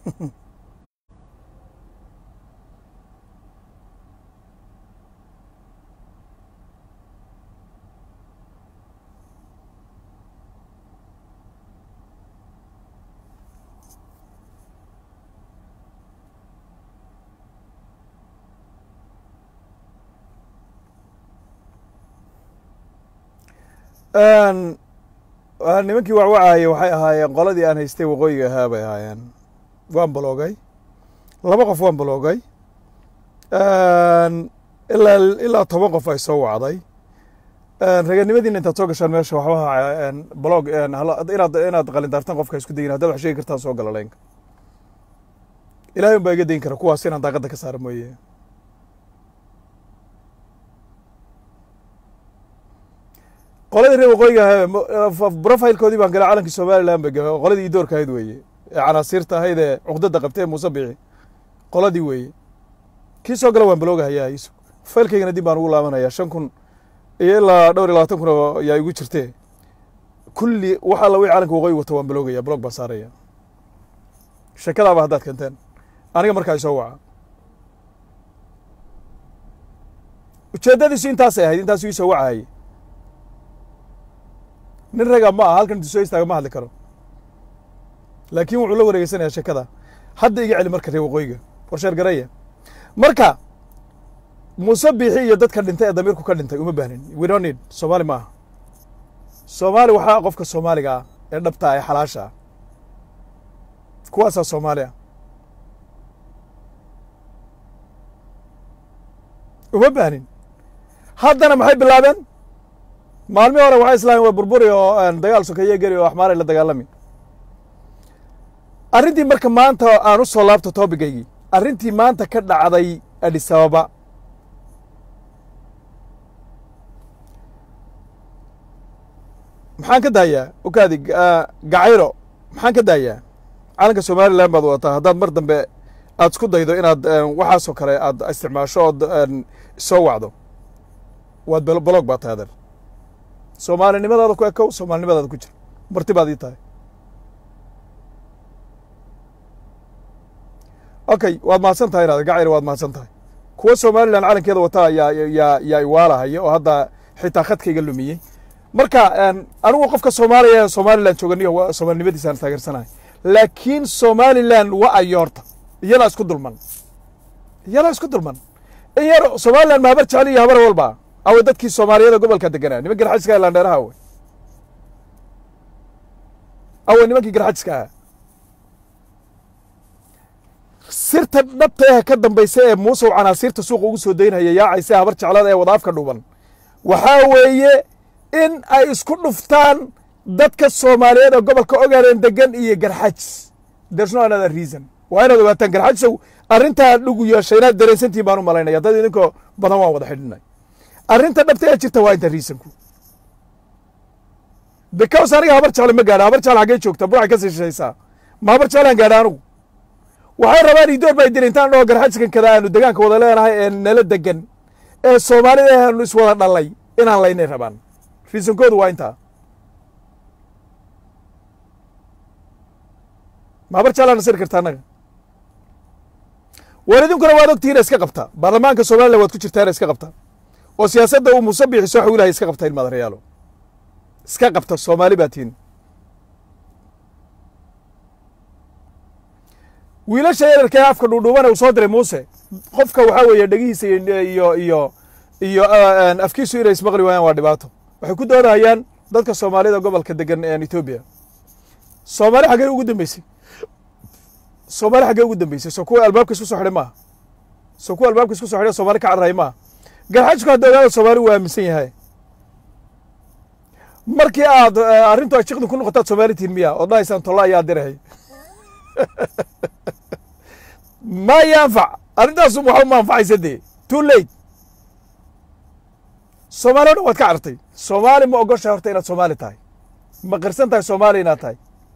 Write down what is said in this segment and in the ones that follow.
nimankii wacwacayay waxay ahaayeen qoladii aan haystay waqooyiga ahaa bay ahaayeen waan baloogay laba qof waan baloogay ilaa ilaa toban qof ay soo wacday raganimadiina intaad soo gashaan meesha waxbaha blog inaad inaad qalindaartaan qofka isku dayin haddaad wax sheegi kartaan soo gala leenka ilahay un baa iga dayin kara kuwaas inaan daaqadda ka saara mooye qoladii reer waqooyiga profilekoodii baan galay calankii somaliland bay galay qoladii idoorka ahayd weeye ee canaasiirta ahayd ee cuqdada qabtay ee muuse biixi qoladii weeye kii soo gala waan baloogahayaa isu faylkaygana dib baan ugu laabanayaa shan kun iyo ilaa dhowr iyo labaatan kun oo yaa igu jirtee kulli wax alla wixii calanka waqooyi wato waan baloogaya blog baan saaraya sheekadaaba haddaad keenteen aniga markaa isoo waca ujeeddadiisu intaasay ahayd intaasuu isoo wacahayay nin raga ma aha halkan intu soo istaaga ma hadli karo laakiin wuxuu la wareegeysanayaa sheekada hadda iga celi marka reer waqooyiga warsheer garaya marka muuse biixi iyo dadka dhintay ee damiirku ka dhintay uma baahnin we don't need soomaali ma aha soomaali waxaa qofka soomaaliga ah ee dhabta ee xalaasha ah kuwaasaa soomaali ah uma baahnin haddana maxay bilaabeen maalmii hore waxay islaamin waa burburi oo dagaal sokeeye geli oo axmaaray la dagaalami arrintii marka maanta aan u soo laabto toobigaygii arrintii maanta ka dhacday adhisababa maxaan ka daayaa okaadi gacayro maxaan ka daayaa calanka somalilan baad wadataa haddaad mar dambe aad isku daydo inaad waxaasoo kale aad isticmaasho ood soo wacdo waad balog baa tahay adeer soomaalinimadaada ku ekow soomaalinimadaada ku jir marti baad ii tahay okay waad mahadsan tahay inaad gacayr waad mahadsan tahay kuwa somalilan calankeeda wataa yaa yaa yaa iwaalahaya oo hadda xitaa khadkayga lumiyey marka anigu qofka soomaaliya ee somalilan jooganiyo soomaalinimadiisaan taageersanahay laakiin somalilan waa ayoorta iyadaa isku dulman iyadaa isku dulman in yar somalilan mahabar jecel iyo habar walba awe dadkii soomaaliyada gobolka deganaa niman garxajiska landheeraha awe awe nimankii garxajiska ahaa sirta dhabta eh ka dambaysa ee muusow canaasiirta suuqa ugu soo daynhaya yaacaysa habar jeclada ee wadaafka dhuuban waxaa weeye in ay isku dhuftaan dadka soomaaliyeed oo gobolka ogaadeen degan iyo garxajis there's no another reason waa inaad ogaataan garxajisow arrintaa dhugu yeeshay inaad dareensantihin baan u malaynaya dad idinkoo badan waan wada xidhinay arrinta dhabta ee jirta waa inta reasonku because aniga habar jecle ma gaadha habar jecle xaggee joogta burcay ka sii shishaysaa ma habar jeclaan gaadha anigu waxay rabaan idoor bay diri intaan dhaho garxajiskan kada aanu degaanka wada leenahay ee nala degan ee soomaalida aanu iswada dhalay inaan laynay rabaan reasonkoodu waa intaa ma habar jeclaan nasiri karta annaga war idinkuna waad ogtihiin iska qabta baarlamaanka somalilan waad ku jirtaan iska qabta oo siyaasadda uu muuse biixi soo xawilahay iska qabta ilmaada reyaalo iska qabta soomaali baa tihin wiilasha yararka ee afka dhuudhuubana uu soo diray muuse qofka waxaa weeye dhegihiisa iyo iyo iyo afkiisu inay ismaqli waayaan waa dhibaato waxay ku doodahayaan dadka soomaalida gobolka degan etoobiya soomaali xaggee ugu dambeysay soomaali xaggee ugu dambeysay soo kuwa albaabka isku soo xidhay maaha soo kuwa albaabka isku so xidhay somaali ka carray maaha garxajku hadda ogaada soomaali wuu aaminsan yahay markii aad arrintu ay jiqdi ku noqotaad soomaali tihin miya ood dhahaysaan tolla ayaa dirahay ma yanfac arrintaasu waxa ma anfacaysa dee too late soomaali o dhan waad ka cartay soomaali ma ogoshahay horta inaad soomaali tahay ma qirsan tahay soomaali inaad tahay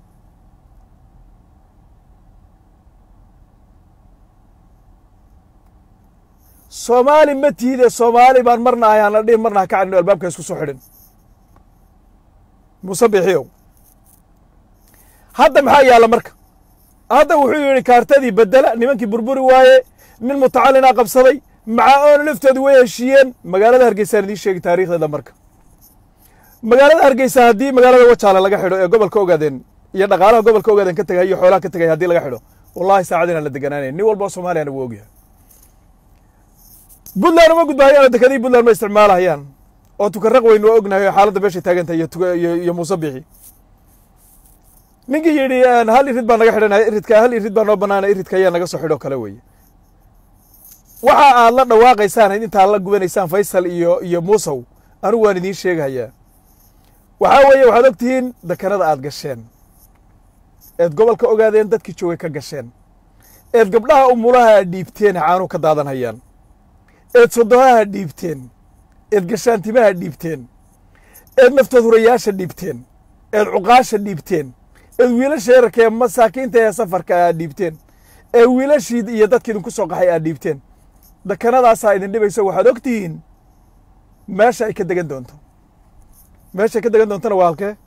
soomaali ma tiide soomaali baan marna ahay aan la dhihin marna ha ka cadhino albaabka isku soo xidhin muuse biixiyow hadda maxaa yaalla marka hadda wuxuu yidhi kaartadii bedela nimankii burburi waaye nin mutacallinaa qabsaday maca oona laftoodu way heshiiyeen magaalada hargeysaan idiin sheegi taariikhdeeda marka magaalada hargeysa haddii magaalada wajaale laga xidho ee gobolka ogaadeen iyo dhaqaalaha gobolka ogaadeen ka tegay iyo xoolaha ka tegay haddii laga xidho wallahi saacad inaan la deganaanayn nin walba oo soomaaliyana wuu ogyahay puntland uma gudbahayaan oo dekadii puntland ma isticmaalahayaan oo tukaraq weyn waa ognahay oo xaaladda meeshay taagantahay iyo tuka iyo iyo muuse bixi ninkii yidhi hal irid baa naga xidhanaya iridka hal irid baa noo banaana iridka ayaa naga soo xidho kale weeye waxa aad la dhawaaqaysaan intaad la gubanaysaan faysal iyo iyo muusow anigu waan idiin sheegahayaa waxaa weeye waxaad og tihiin dekanada aad gasheen eed gobolka ogaadeen dadkii joogay ka gasheen eed gabdhaha umulaha aad dhiibteen caanuu ka daadanhayaan eed sodohaha dhiibteen eed gashaantimaha dhiibteen eed naftood hurayaasha dhiibteen eed cuqaasha dhiibteen eed wiilasha yararka ee masaakiinta ee safarka aad dhiibteen ee wiilashii iyo dadkii idinku soo qaxay aad dhiibteen dekanadaasaa idin dhibayso waxaad og tihiin meesha ay ka degan doonto meeshay ka degan doontona waa halkee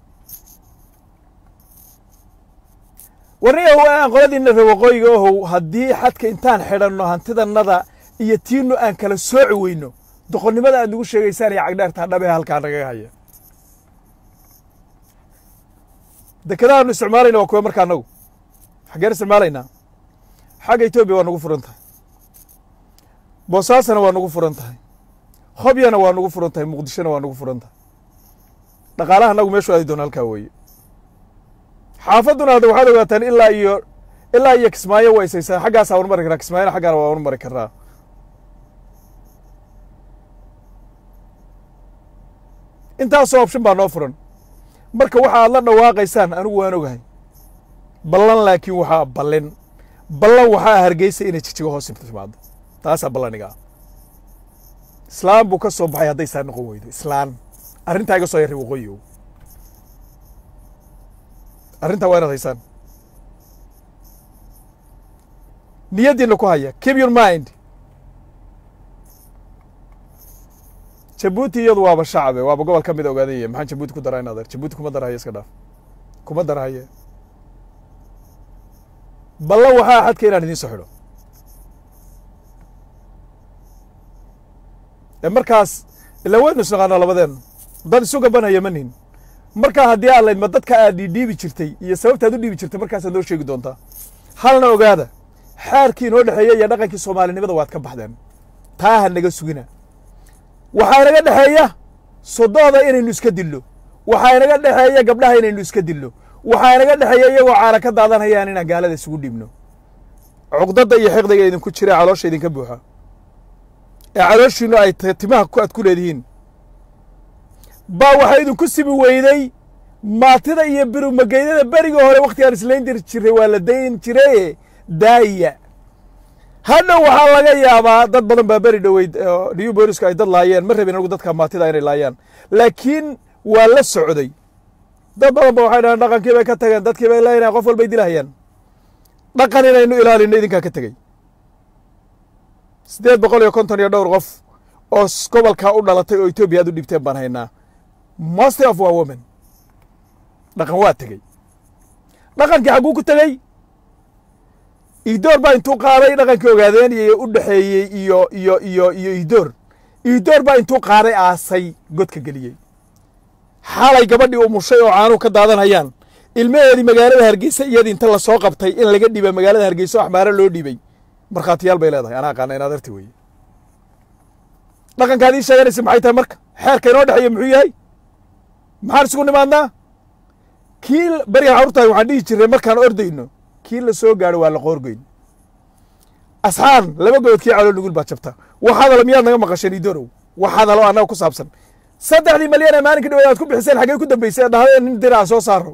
warniyahow aan qoladiina ree waqooyiga ohow haddii xadka intaan xidhanno hantidannada iyo tiinnu aan kala sooci weyno doqonnimada aad nagu sheegaysaan iyo cagdheertaa dhabehe halkaa nagaga haya dekadahaanu isticmaalayna waa kuwa marka annagu xaggeen isticmaalaynaa xagga etoobiya waa nagu furan tahay boosaasana waa nagu furan tahay hobyana waa nagu furan tahay muqdishona waa nagu furan tahay dhaqaalaha annagu meeshu aadi doona halkaa weeye xaafadduna hadda waxaad ogaataan ilaa iyo ilaa iyo kismaayo waa isaysaa xaggaasaa wanu mari karaa kismaayona xaggaana waa wanu mari karaa intaasoo option baa noo furan marka waxa aad la dhawaaqaysaan anigu waan ogahay ballan laakiin waxaa ballin ballan waxaa hargeysa inay jijigo hoos timaado taasaa ballaniga ah islaan buu ka soo baxay hadday saa noqon weydo islaan arrintaa iga soo yarray waqooyi ow arrintaa waa inaad haysaan niyaddiina ku haya keep your mind jabuuti iyadu waaba shacabe waaba gobol ka mida ogaadanya maxaan jabuuti ku daraa in adeer jabuuti kuma darahaya iska dhaaf kuma darahaye ballan waxaa xadka inaan idiin soo xidho ee markaas ilaa waynu isnaqaanaa labadeen dad isu gabanaya ma nihin markaa haddii aad layd ma dadka aad dhiibi jirtay iyo sababtaad u dhiibi jirtay markaasaad noo sheegi doontaa halna ogaada xaarkii inoo dhexeeya iyo dhaqankii soomaalinimada waad ka baxdeen taa ha naga sugina waxaa inaga dhexeeya sodooda inaynu iska dillo waxaa inaga dhexeeya gabdhaha inaynu iska dillo waxaa inaga dhexeeya iyagoo caana ka daadanayaan inaan gaalada isugu dhiibno cuqdadda iyo xiqdiga idinku jira caloosha idinka buuxa ee calooshiinu ay timaha aad ku leedihiin baa waxaa idinku sibi weyday maatida iyo birumageydada berigii hore wakhtigaan islayn dir jiray waa la dayn jiraye daaya hadhow waxaa laga yaabaa dad badan baa beri dhoweyd new booliska ay dad laayeen ma rabin anigu dadka maatida inay laayaan laakiin waa la socday dad badan ba waxay dhahaan dhaqankii bay ka tageen dadkii bay laaynayan qof walbay dilahayaan dhaqan inaynu ilaalino idinkaa ka tegey siddeed boqol iyo konton iyo dhowr qof oo gobolkaa u dhalatay oo etoobiya aad u dhibteen baan haynaa most of waa women dhaqan waa tegey dhaqankii xagguu ku tegey iidoor baa intuu qaaday dhaqankii ogaadeen iyo u dhexeeyey iyo iyo iyo iyo iidoor iidoor baa intuu qaaday aasay godka geliyey xalay gabadhii umushay oo caanuhu ka daadanhayaan ilmaheedii magaalada hargeysa iyadii inta lasoo qabtay in laga dhiba magaalada hargeysa oo axmaaro loo dhiibay markhaatiyaal bay leedahay anaa aqaana in adeerti weeye dhaqankaad ii sheeganaysa maxay tahay marka xeerka inoo dhexeeya muxuu yahay maxaan isugu nimaadnaa kii berigaan carurtahay waxaan dhihi jirnay markaan ordayno kii la soo gaadho waa la qoorgoyn asxaan laba gobood kii calool nugul baa jabta waxaadalo miyaad naga maqasheen idorow waxaadalo annaga ku saabsan saddexdii malyan ee maalinka dhaweed aad ku bixiseen xaggey ku dambeysay ee dhahdeen nin diraa soo saaro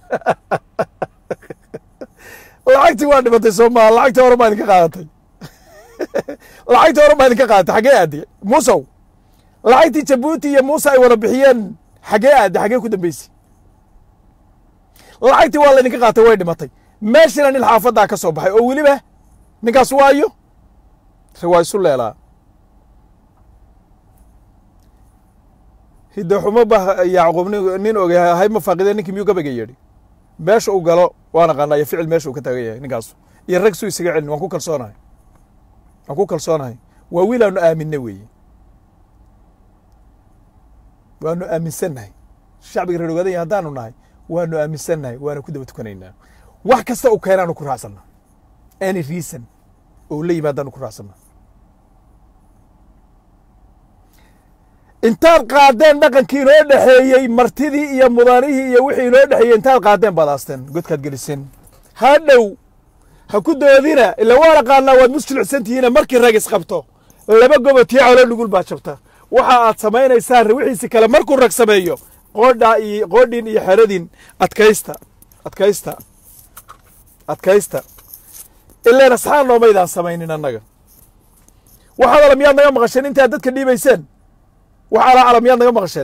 lacagtii waa dhimatay soo maa lacagtii hore maa idinka qaadatay lacagtii hore maa idinka qaadatay xaggee aadde muusow lacagtii jabuuti iyo muuse ay wada bixiyeen xaggee aadde xaggee ku dambeysay lacagtii waa laydinka qaatay way dhimatay meeshina nin xaafaddaa ka soo baxay oo weliba ninkaas waayo riwaa isu leelaa hidda xumo ba yacquub nin ogay hay ma faaqideen ninkii miyuu gabayga yidhi meesha uu galo waan aqaanaa iyo ficil meesha uu ka taagan yahay ninkaasu iyo rag suu isaga celin waan ku kalsoonahay waan ku kalsoonahay waa wiil aanu aaminna weeye waanu aaminsannahay shacbiga reer ogaadanya haddaanu nahay waanu aaminsannahay waana ku daba tukanaynaa wax kasta uu keenaanu ku raacsanna any reason oo la yimaadaanu ku raacsanna intaad qaadeen dhaqankii inoo dhexeeyey martidii iyo mudanihii iyo wixii inoo dhexeeyey intaad qaadeen baad aasteen godkaad geliseen ha dhow ha ku doodina ila waan aqaanaa waad musjilcsantihiina markii rag isqabto laba gobo tii calo dhugul baa jabta waxa aad samaynaysaan wixiisi kale markuu rag sameeyo qoodhaa iyo qoodhin iyo xeradin adkaysta adkaysta adkaysta ileen asxaan noomaydaan samaynin annaga waxaad ala miyaad naga maqasheen intaad dadka dhiibayseen wax alaa ala miyaad naga maqasheen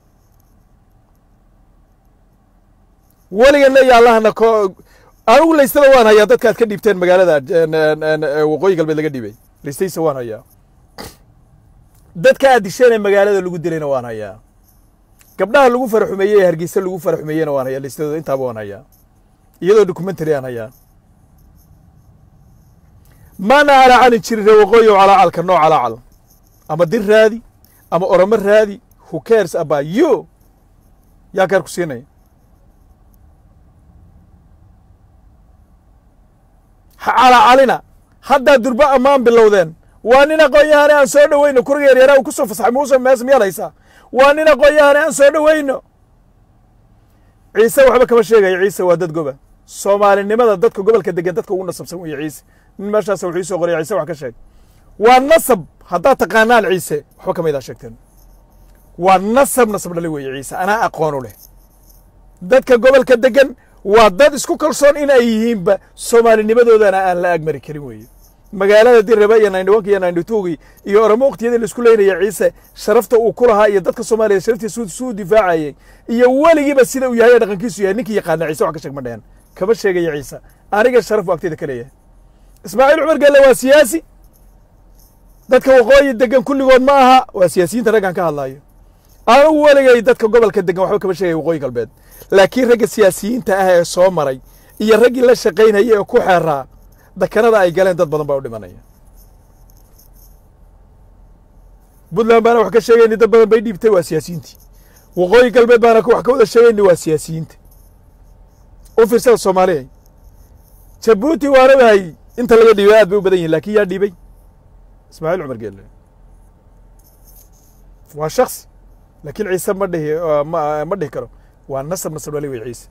weliganna iyo allahna ko anigu laystada waan hayaa dadka aad ka dhiibteen magaalada waqooyi galbeed laga dhiibay laystaysa waan hayaa dadka aad disheen ee magaalada lagu dilayna waan hayaa gabdhaha lagu faraxumeeyey ee hargeysa lagu faraxumeeyeyna waan hayaa laystadooda intaaba waan hayaa iyadoo documentary aan hayaa maana calaacalin jirin ree waqooyi oo calaacalka noo calaacal ama dir raadi ama oromo raadi who cares about you yaa kaar ku siinaya ha calaacalina haddaa durbo ammaan bilowdeen waa nin aqoon-yahane aan soo dhoweyno kuriga yaryaraa uu ku soo fasaxay muuse mees miyaad haysaa waa nin aqoon-yahane aan soo dhoweyno ciise waxba kama sheegaya ciise waa dad goba soomaalinimada dadka gobolka degan dadka ugu nasabsan weeye ciise nin meeshaas wuxuu soo qoraya ciise wax ka sheeg waa nasab haddaad taqaanaan ciise waxba kamaydaa sheegteen waa nasab nasab dhali weeye ciise anaa aqoonu leh dadka gobolka degan waa dad isku kalsoon in ay yihiinba soomaalinimadoodana aan la agmari karin weeye magaalada dirraba iyo naindhiwanka iyo naindhituugi iyo oromo waqtiyadii laisku leynaya ciise sharafta uu ku lahaa iyo dadka soomaaliya sharaftiisa suu difaacayey iyo weligiiba sida uu yahay ee dhaqankiisu yahay ninkii yaqaana ciise wax ka sheeg ma dhehen kama sheegaya ciise aniga sharaf u agtayda ka leeyahay ismaaciil cumar gelle waa siyaasi dadka waqooyi degan kulligood ma aha waa siyaasiyiinta raggan ka hadlaayo anugu weligay dadka gobolka degan waxba kama sheegaya waqooyi galbeed laakiin ragga siyaasiyiinta ah ee soo maray iyo raggii la shaqaynayay ee ku xeeraa dakanada ay galeen dad badan baa u dhimanaya puntland baana wax ka sheegayni dad badan bay dhiibtay waa siyaasiyiintii waqooyi galbeed baana wax ka wada sheegayni waa siyaasiyiinta u fiirsada soomaaliya jabuuti waana wahay inta laga dhiibay aad bay u badan yihin lakin yaa dhiibay ismaaciil cumar geelle waa shaksi laakiin ciise ma dhihi ma dhihi karo waa nasab nasab dhali wey ciise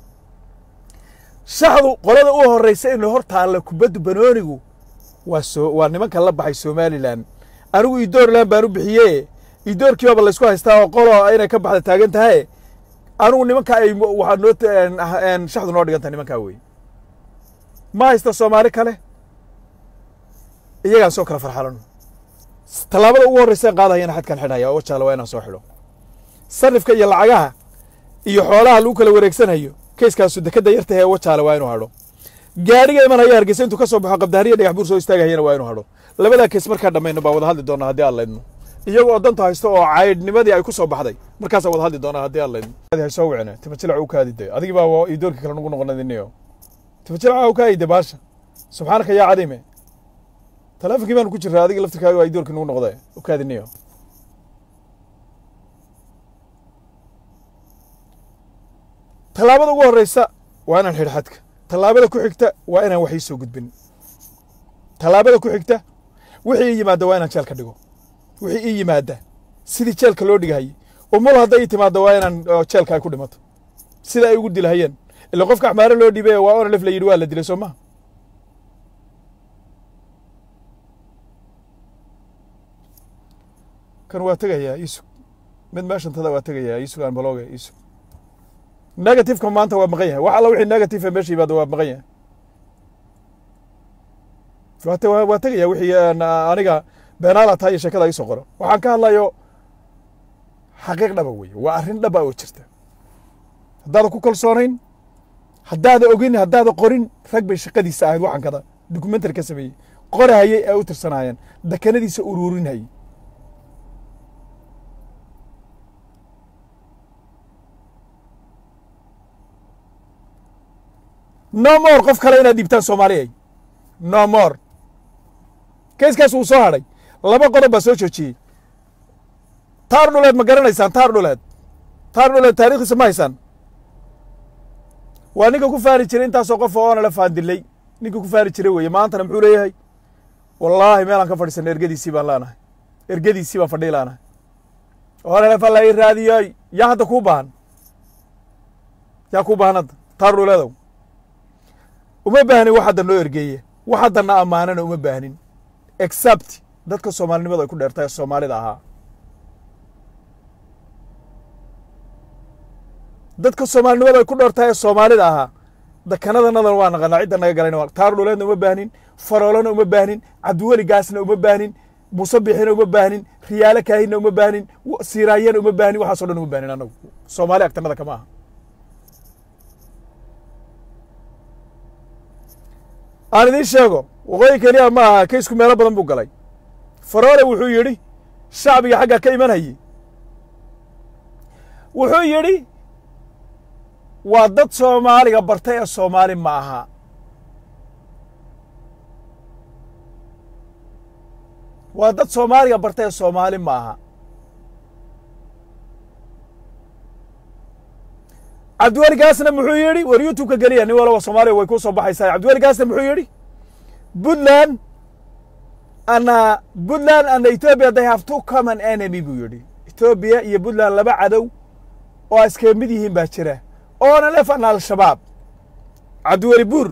shaxdu qolada u horraysa in hor taalla kubaddu banoonigu waa soo waa nimanka la baxay somalilan anigu idoorland baan u bixiye idoorkii baaba laysku haystaa oo qolo inay ka baxda taagan tahay anigu nimanka ay waxaa noo shaxdu noo dhigan tahay nimankaa wey ma haysta soomaali kale iyagaan soo kala farxalano tallaabada ugu horraysa qaadahayana xadkan xidhaya oo jaala waa inaan soo xidho sarifka iyo lacagaha iyo xoolaha lagu kala wareegsanayo kayskaasu dekadda yarta ee wajaale waa inuu hadho gaadhiga imanaya hargeysa intuu ka soo baxo qabdahariya dhagax buur soo istaagahayana waa inuu hadho labadaa kays markaa dhammayno baa wada hadli doonaa haddii aan laydno iyagoo danta haysto oo caydhnimadii ay ku soo baxday markaasaa wada hadli doonaa haddii aan laydno haysoo wicne timajilac u kaadide adigii baa idoorkii kale nugu noqonadiniyo timajilaca u kaayide baasha subxaanaka yaa cadiime taleefonkii baanu ku jiraa adiga laftirkaaga waa idoorkii nugu noqde u kaadiniyo tallaabada ugu horraysa waa inaan xidh xadka tallaabada ku xigta waa inaan wax ii soo gudbin tallaabada ku xigta wixii ii yimaadda waa inaan jeelka dhigo wixii ii yimaadda sidii jeelka loo dhigahayey umul hadday ii timaaddo waa inaan jeelka ay ku dhimato sida ay ugu dilahayeen ila qofka axmaare loo dhiibay waa onalef la yidhi waa la dilay soo maha kan waa tegayaa iisug mid meeshantada waa tegayaa iisug aan balooga iisug negativeka maanta waa maqan yahay wax alla wixii negative ee meesha yimaado waa maqan yahay waate waa tegaya wixii aniga beenaala tahay iyo sheekada iisoo qoro waxaan ka hadlayo xaqiiq dhaba weye waa arrin dhaba oo jirta haddaada ku kalsoonayn haddaada ogin haddaada qorin rag bay shaqadiisa ahayd waxaan kada documentary ka sameeyey qorahayey ee u tirsanaayeen dakanadiisa uruurinhayey no more qof kale inaad dhiibtaan soomaaliyay no more kayskaas wuu soo hadhay laba qodob baa soo joojiyey taar dhuleed ma garanaysaan taar dhuleed taar dhuleed taarikhdiisa ma haysaan waa ninka ku faari jiray intaasoo qof oo oona la faandilay ninka ku faari jiray weeye maantana muxuu leeyahay wallaahi meelaan ka fadhiisana ergadiisii baan leenahay ergadiisii baan fadhii laanahay oonalefa la ii raadiyoy yaa hadda kuu baahan yaa kuu baahan hadda taar dhuleedow uma baahnin wax hadda noo ergeeye wax haddana ammaanana uma baahnin except dadka soomaalinimadu ay ku dheertay ee soomaalida ahaa dadka soomaalinimadu ay ku dheertahay ee soomaalida ahaa dakanadanadana waa naqanaa cidda naga galayna taar dhuleedna uma baahnin faroolana uma baahnin cabdiweligaasna uma baahnin musabixina uma baahnin riyaalo kaahinna uma baahnin siiraayana uma baahnin waxaaso dhan uma baahnin annagu soomaali agtanada kama aha aan idiin sheego waqooyi keliya ma aha kaysku meelo badan buu galay faroole wuxuu yidhi shacbiga xagga ka imanayey wuxuu yidhi waa dad soomaaliga bartay ee soomaali ma aha waa dad soomaaliga bartay ee soomaali ma aha cabdiweligaasna muxuu yidhi war youtube-ka geliya nin walaba soomaaliya way ku soo baxaysaa cabdiweligaasna muxuu yidhi puntland ana puntland and ethiopia they have two common enemy buu yidhi etoobiya iyo puntland laba cadow oo iskaga mid yihiin baa jira oona lefan al-shabaab cabdiweli buur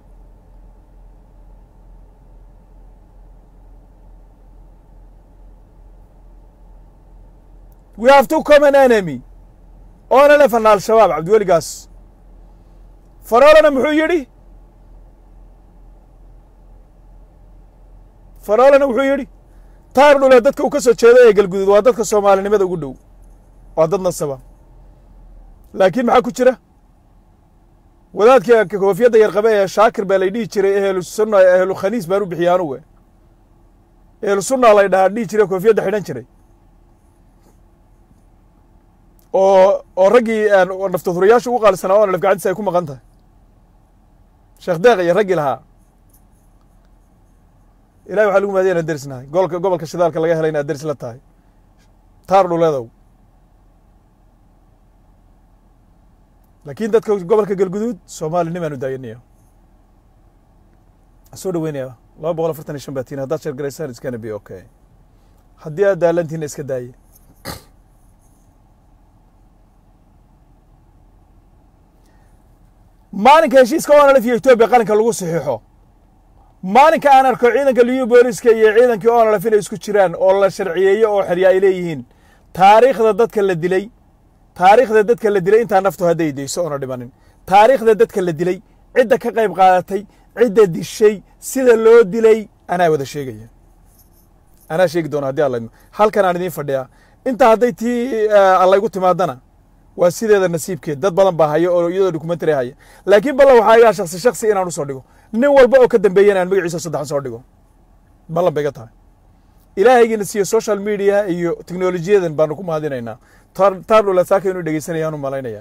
we have two common enemy oona lefan al-shabaab cabdiweligaas faroolana muxuu yidhi faroolana wuxuu yidhi taar dhule dadka uu ka soo jeedo ee galgudud waa dadka soomaalinimada ugu dhow waa dad nasaba laakiin maxaa ku jira wadaadka koofiyadda yarqabe ee shaakir baa lay dhihi jiray ehlu sunna ehlu khaniis baan u bixiya anugu ehlu sunna lay dhahaa dhihi jiray koofiyadda xidhan jiray oo oo raggii naftadurayaasha ugu qaalisanaa oona lafgacadiisa ay ku maqan tahay sheekh deeq iyo raggii lahaa ilahi waxaa lagu mahadiya inaad derisnahay gobolka gobolka shidaalka laga helay inaad deris la tahay taar dhuleedow laakiin dadka gobolka galguduud soomaalinimaan u daayanayo soo dhaweynaya laba boqol afartan iyo shan baa tiin haddaad sheergaraysaan iskana be okay haddii aad daalantiina iska daaye maalinka heshiiska onalf iyo etoobiya qalinka lagu saxiixo maalinka aan arko ciidanka liyu booliska iyo ciidankii onalf inay isku jiraan oo la sharciyeeyo oo xerya ay leeyihiin taariikhda dadka la dilay taariikhda dadka la dilay intaa naftu hadday dayso oona dhimanin taariikhda dadka la dilay cidda ka qayb qaadatay cidda dishay sida loo dilay anaa wada sheegaya anaa sheegi doona haddii alla halkan aan idiin fadhiyaa intaa hadday tii allaygu timaadana waa sideeda nasiibkeed dad badan baa haya oo iyadoo documentary haya laakiin ballan waxaa igaa shaksi shaksi inaan usoo dhigo nin walba oo ka dambeeyana aan magaciisa saddexan soo dhigo ballan bay ga tahay ilaahaygiina siiyo social media iyo teknolojiyadan baanu ku mahadinaynaa taardhula saaka inuu dhegeysanayaan u malaynayaa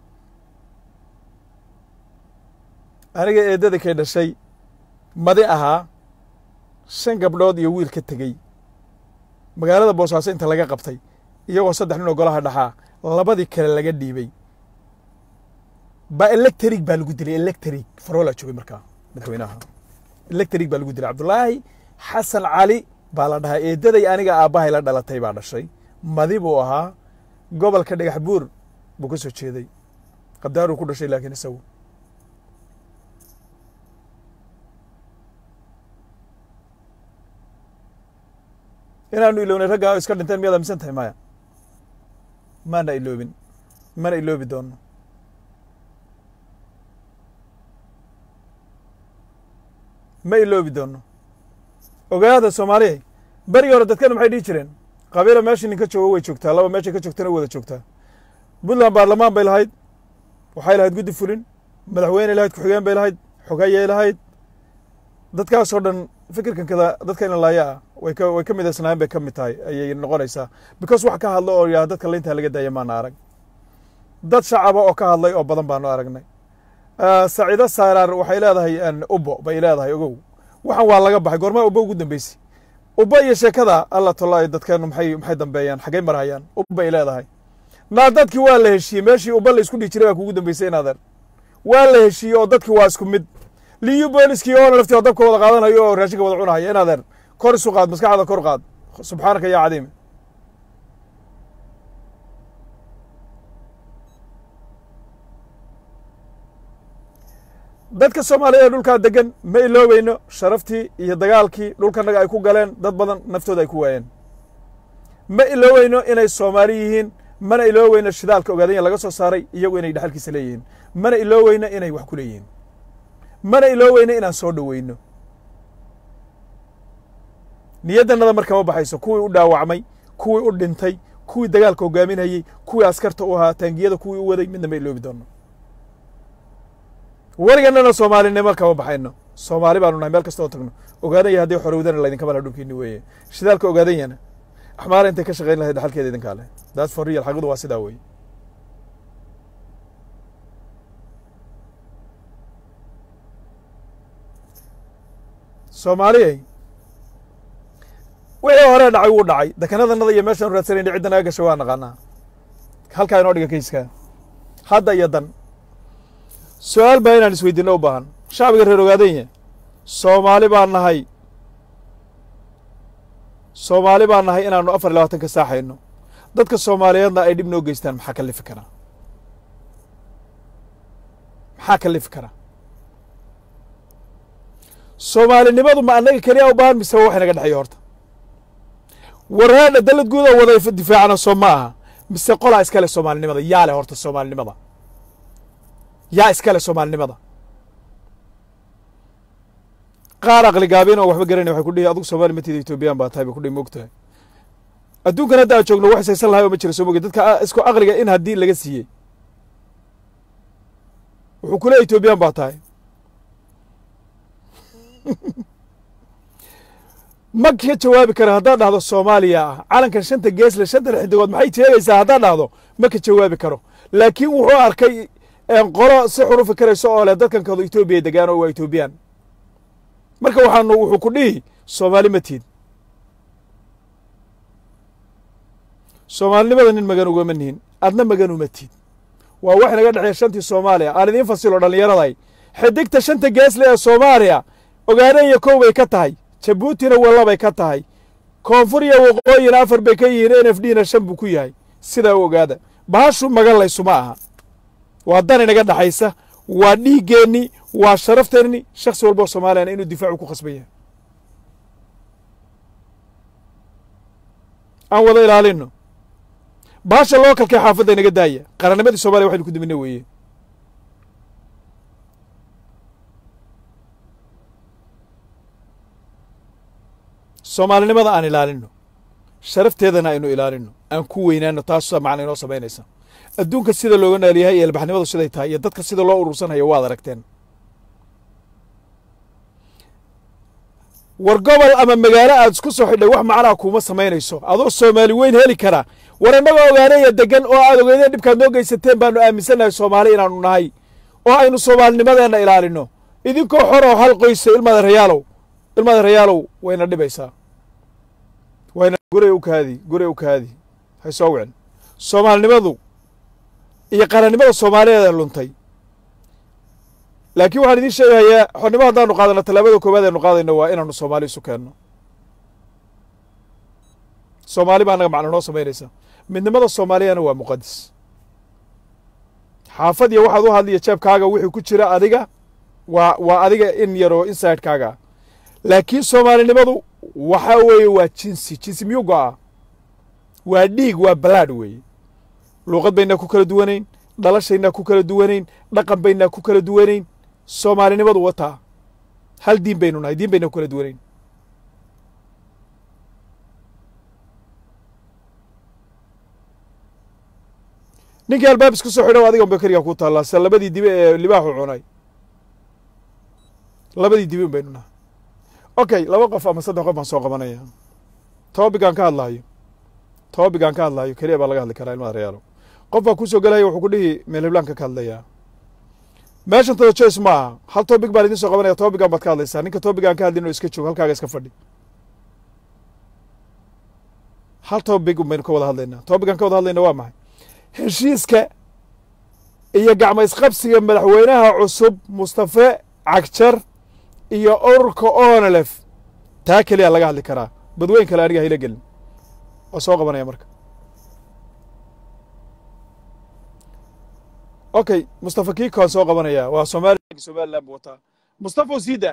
aniga eeddada kay dhashay madi ahaa shan gabdhood iyo wiil ka tegey magaalada boosaaso inta laga qabtay iyagoo saddex nin oo golaha dhaxaa labadii kale laga dhiibay ba electric baa lagu dilay electric faroolaa joogay markaa madaxweynaha electric baa lagu dilay cabdulaahi xasan cali baa la dhahaa eeddaday aniga aabbahay la dhalatay baa dhashay madi buu ahaa gobolka dhagax buur buu ka soo jeeday qadaaruu ku dhashay laakiin isagu inaanu ilownay raggaa iska dhinteen miyaad aaminsan tahay maya maana iloobin mana iloobi doono ma iloobi doono ogaada soomaaliya berigii hore dadkana maxay dhihi jireen qabiila meeshii ninka joogo way joogtaa laba meeshay ka joogtana wada joogtaa puntland baarlamaan bay lahayd waxay lahayd guddi fulin madaxweyne lahayd ku-xigeen bay lahayd xogayay lahayd dadkaasoo dhan fikirkan kada dadka in laaya ah way ka way ka midaysnaayeen bay ka mid tahay ayay noqonaysaa because wax ka hadlo oo yaha dadka layntaa laga daaya maana arag dad shacaba oo ka hadlay oo badan baanu aragnay saciido saaraar waxay leedahay ubbo bay leedahay ogow waxaan waa laga baxay goormaa ubbo ugu dambeysay ubbo iyo sheekada alla tolaayo dadkeenu maxay maxay dambeeyaan xaggay marhayaan ubbay leedahay naa dadkii waa la heshiiyey meeshii ubba la isku dhihi jiray baa kugu dambeysay inaadeer waa la heshiiyey oo dadkii waa isku mid liyu booliskii oona laftii oo dabka wada qaadanayo oo raashinka wada cunahaya inaadeer kor isu qaad maskaxda kor qaad subxaanaka yaa cadiim dadka soomaaliya ee dhulkaa degan ma iloobayno sharaftii iyo dagaalkii dhulkanaga ay ku galeen dad badan naftooda ay ku waayeen ma iloobayno inay soomaali yihiin mana ilooweyno shidaalka ogaadanya laga soo saaray iyagu inay dhexalkiisa leeyihiin mana ilooweyno inay wax ku leeyihiin mana ilooweyno inaan soo dhoweyno niyaddannada markama baxayso kuwii u dhaawacmay kuwii u dhintay kuwii dagaalka hogaaminayey kuwii askarta u ahaa taangiyada kuwii u waday midna ma iloobi doono weriganana soomaalinimo kama baxayno soomaali baanu nahay meel kasta oo tagno ogaadanya haddii xorowdana laydinka mala dhulkiini weeye shidaalka ogaadanyana axmaara intay ka shaqayn lahayd dhaxalkeeda idinkaa leh that's for real xaqidu waa sidaa weeye soomaaliyay wixii hore dhacay wuu dhacay dekenadanada iyo meeshaanu raadsanayna cidda naga gashay waa naqaanaa halkaa inoo dhiga kayskaa hadda iyo dan su-aal baa inaan isweydiinno u baahan shacbiga reer ogaadanya soomaali baan nahay soomaali baan nahay inaannu afar iyo labaatan ka saaxayno dadka soomaaliyeedna ay dhib noo geystaan maxaa kalifi karaa maxaa kalifi karaa soomaalinimadu ma annaga keliya u baahan mise wax inaga dhexeeyo horta waraadha dalad guud oo wada difaacana soo ma aha mise qolaa iskale soomaalinimada yaa leh horta soomaalinimada yaa iskale soomaalinimada qaar aqli gaabin oo waxba garanay waxay ku dhihi adugu soomaali matida etoobiyaan baa tahay bay kudhihi moogtahay adduunkan hadda aan joogno wax isaysan lahay oo ma jira soo moge dadka isku aqliga in haddii laga siiyey wuxuu ku leey etoobiyaan baa tahay ma ka jawaabi kara haddaad dhahdo soomaaliya ah calankan shanta geesle shanta xidigood maxay sheegaysaa haddaad dhahdo ma ka jawaabi karo laakiin wuxuu arkay qolo si xun u fikirayso oo leh dadkan kado etoobiya degaan oo waa etoobiyaan marka waxaanu wuxuu ku dhihi soomaali ma tiid soomaalinimada nin magan ugama nihin adna magan uma tiid waa wax naga dhexeeya shantii soomaaliya aan idiin fasilo dhallinyaraday xidigta shanta geesle ee soomaaliya ogaadanya kow bay ka tahay jabuutina wallabay ka tahay koonfur iyo waqooyina afar bay ka yihiin n f d na shan buu ku yahay sidaa u ogaada bahashu magan laysuma aha waa dan inaga dhexaysa waa dhiiggeenni waa sharafteenni shakhsi walba oo soomaaliyana inuu difaacu ku khasban yahay aan wada ilaalino bahasha loo kalkay xaafadda inaga daaya qarannimadii soomaliya waxaynu ku dimina weeye soomaalinimada aan ilaalino sharafteedana aynu ilaalino aan ku weynaano taasa macna inoo samaynaysa adduunka sida looga noolyahay iyo albaxnimadu siday tahay iyo dadka sida loo urursanhayo waad aragteen war gobol ama magaalo aad isku soo xidhay wax macnaa kuuma samaynayso adoo soomaali weyn heli karaa war innagoo ogaanaya degan oo aad ogeydeen dhibkaad noo geysateen baanu aaminsannahay soomaali inaanu nahay oo aynu soomaalinimadeenna ilaalino idinkoo xor oo hal qoysa ilmaada rayaalow ilmaada rayaalow wayna dhibaysaa wayna gurey u kaadi gurey u kaadi hay soo wicin soomaalinimadu iyo qarannimada soomaaliyeed ee luntay laakiin waxaan idiin sheegayaa xornimo haddaanu qaadano tallaabada koowaad aynu qaadayno waa inaanu soomaali isu keenno soomaali baa annaga macno noo samaynaysa midnimada soomaaliyana waa muqadis xaafad iyo waxaad u hadliya jeebkaaga wixii ku jira adiga waa waa adiga in yaroo insidekaaga ah laakiin soomaalinimadu waxaa weeye waa jinsi jinsi miyuu go'aa waa dhiig waa balaadh weeye luuqad baynaa ku kala duwanayn dhalashaynaa ku kala duwanayn dhaqan baynaa ku kala duwanayn soomaalinimadu wataa hal diin baynu nahay diin baynaa ku kala duwanayn ninkii albaab isku soo xidho adigan bay keligaa ku taallaa se labadii dibe ee libaaxu cunay labadii dibe un baynu nahay okay laba qof ama saddex qof baan soo qabanaya tobigaan ka hadlaayo tobigaan ka hadlaayo keliya baa laga hadli karaa ilmada reyaalo qof baa kusoo gelaya wuxuu ku dhihi meel hiblaanka ka hadlayaa meeshan tada joyce ma aha hal topic baan idin soo qabanaya topican baad ka hadlaysaa ninka topican ka hadlin oo iska joog halkaaga iska fadhi hal topic un baynu ka wada hadlaynaa topican ka wada hadlayna waa maxay heshiiska iyo gacmo isqabsiga madaxweynaha cusub mustafe cagjar iyo ururka onelef taa keliya laga hadli karaa badweyn kale aniga hayla gelin waa soo qabanaya marka okay mustafa kiikoan soo qabanaya waa somaliya somaliland buu wataa mustafa usida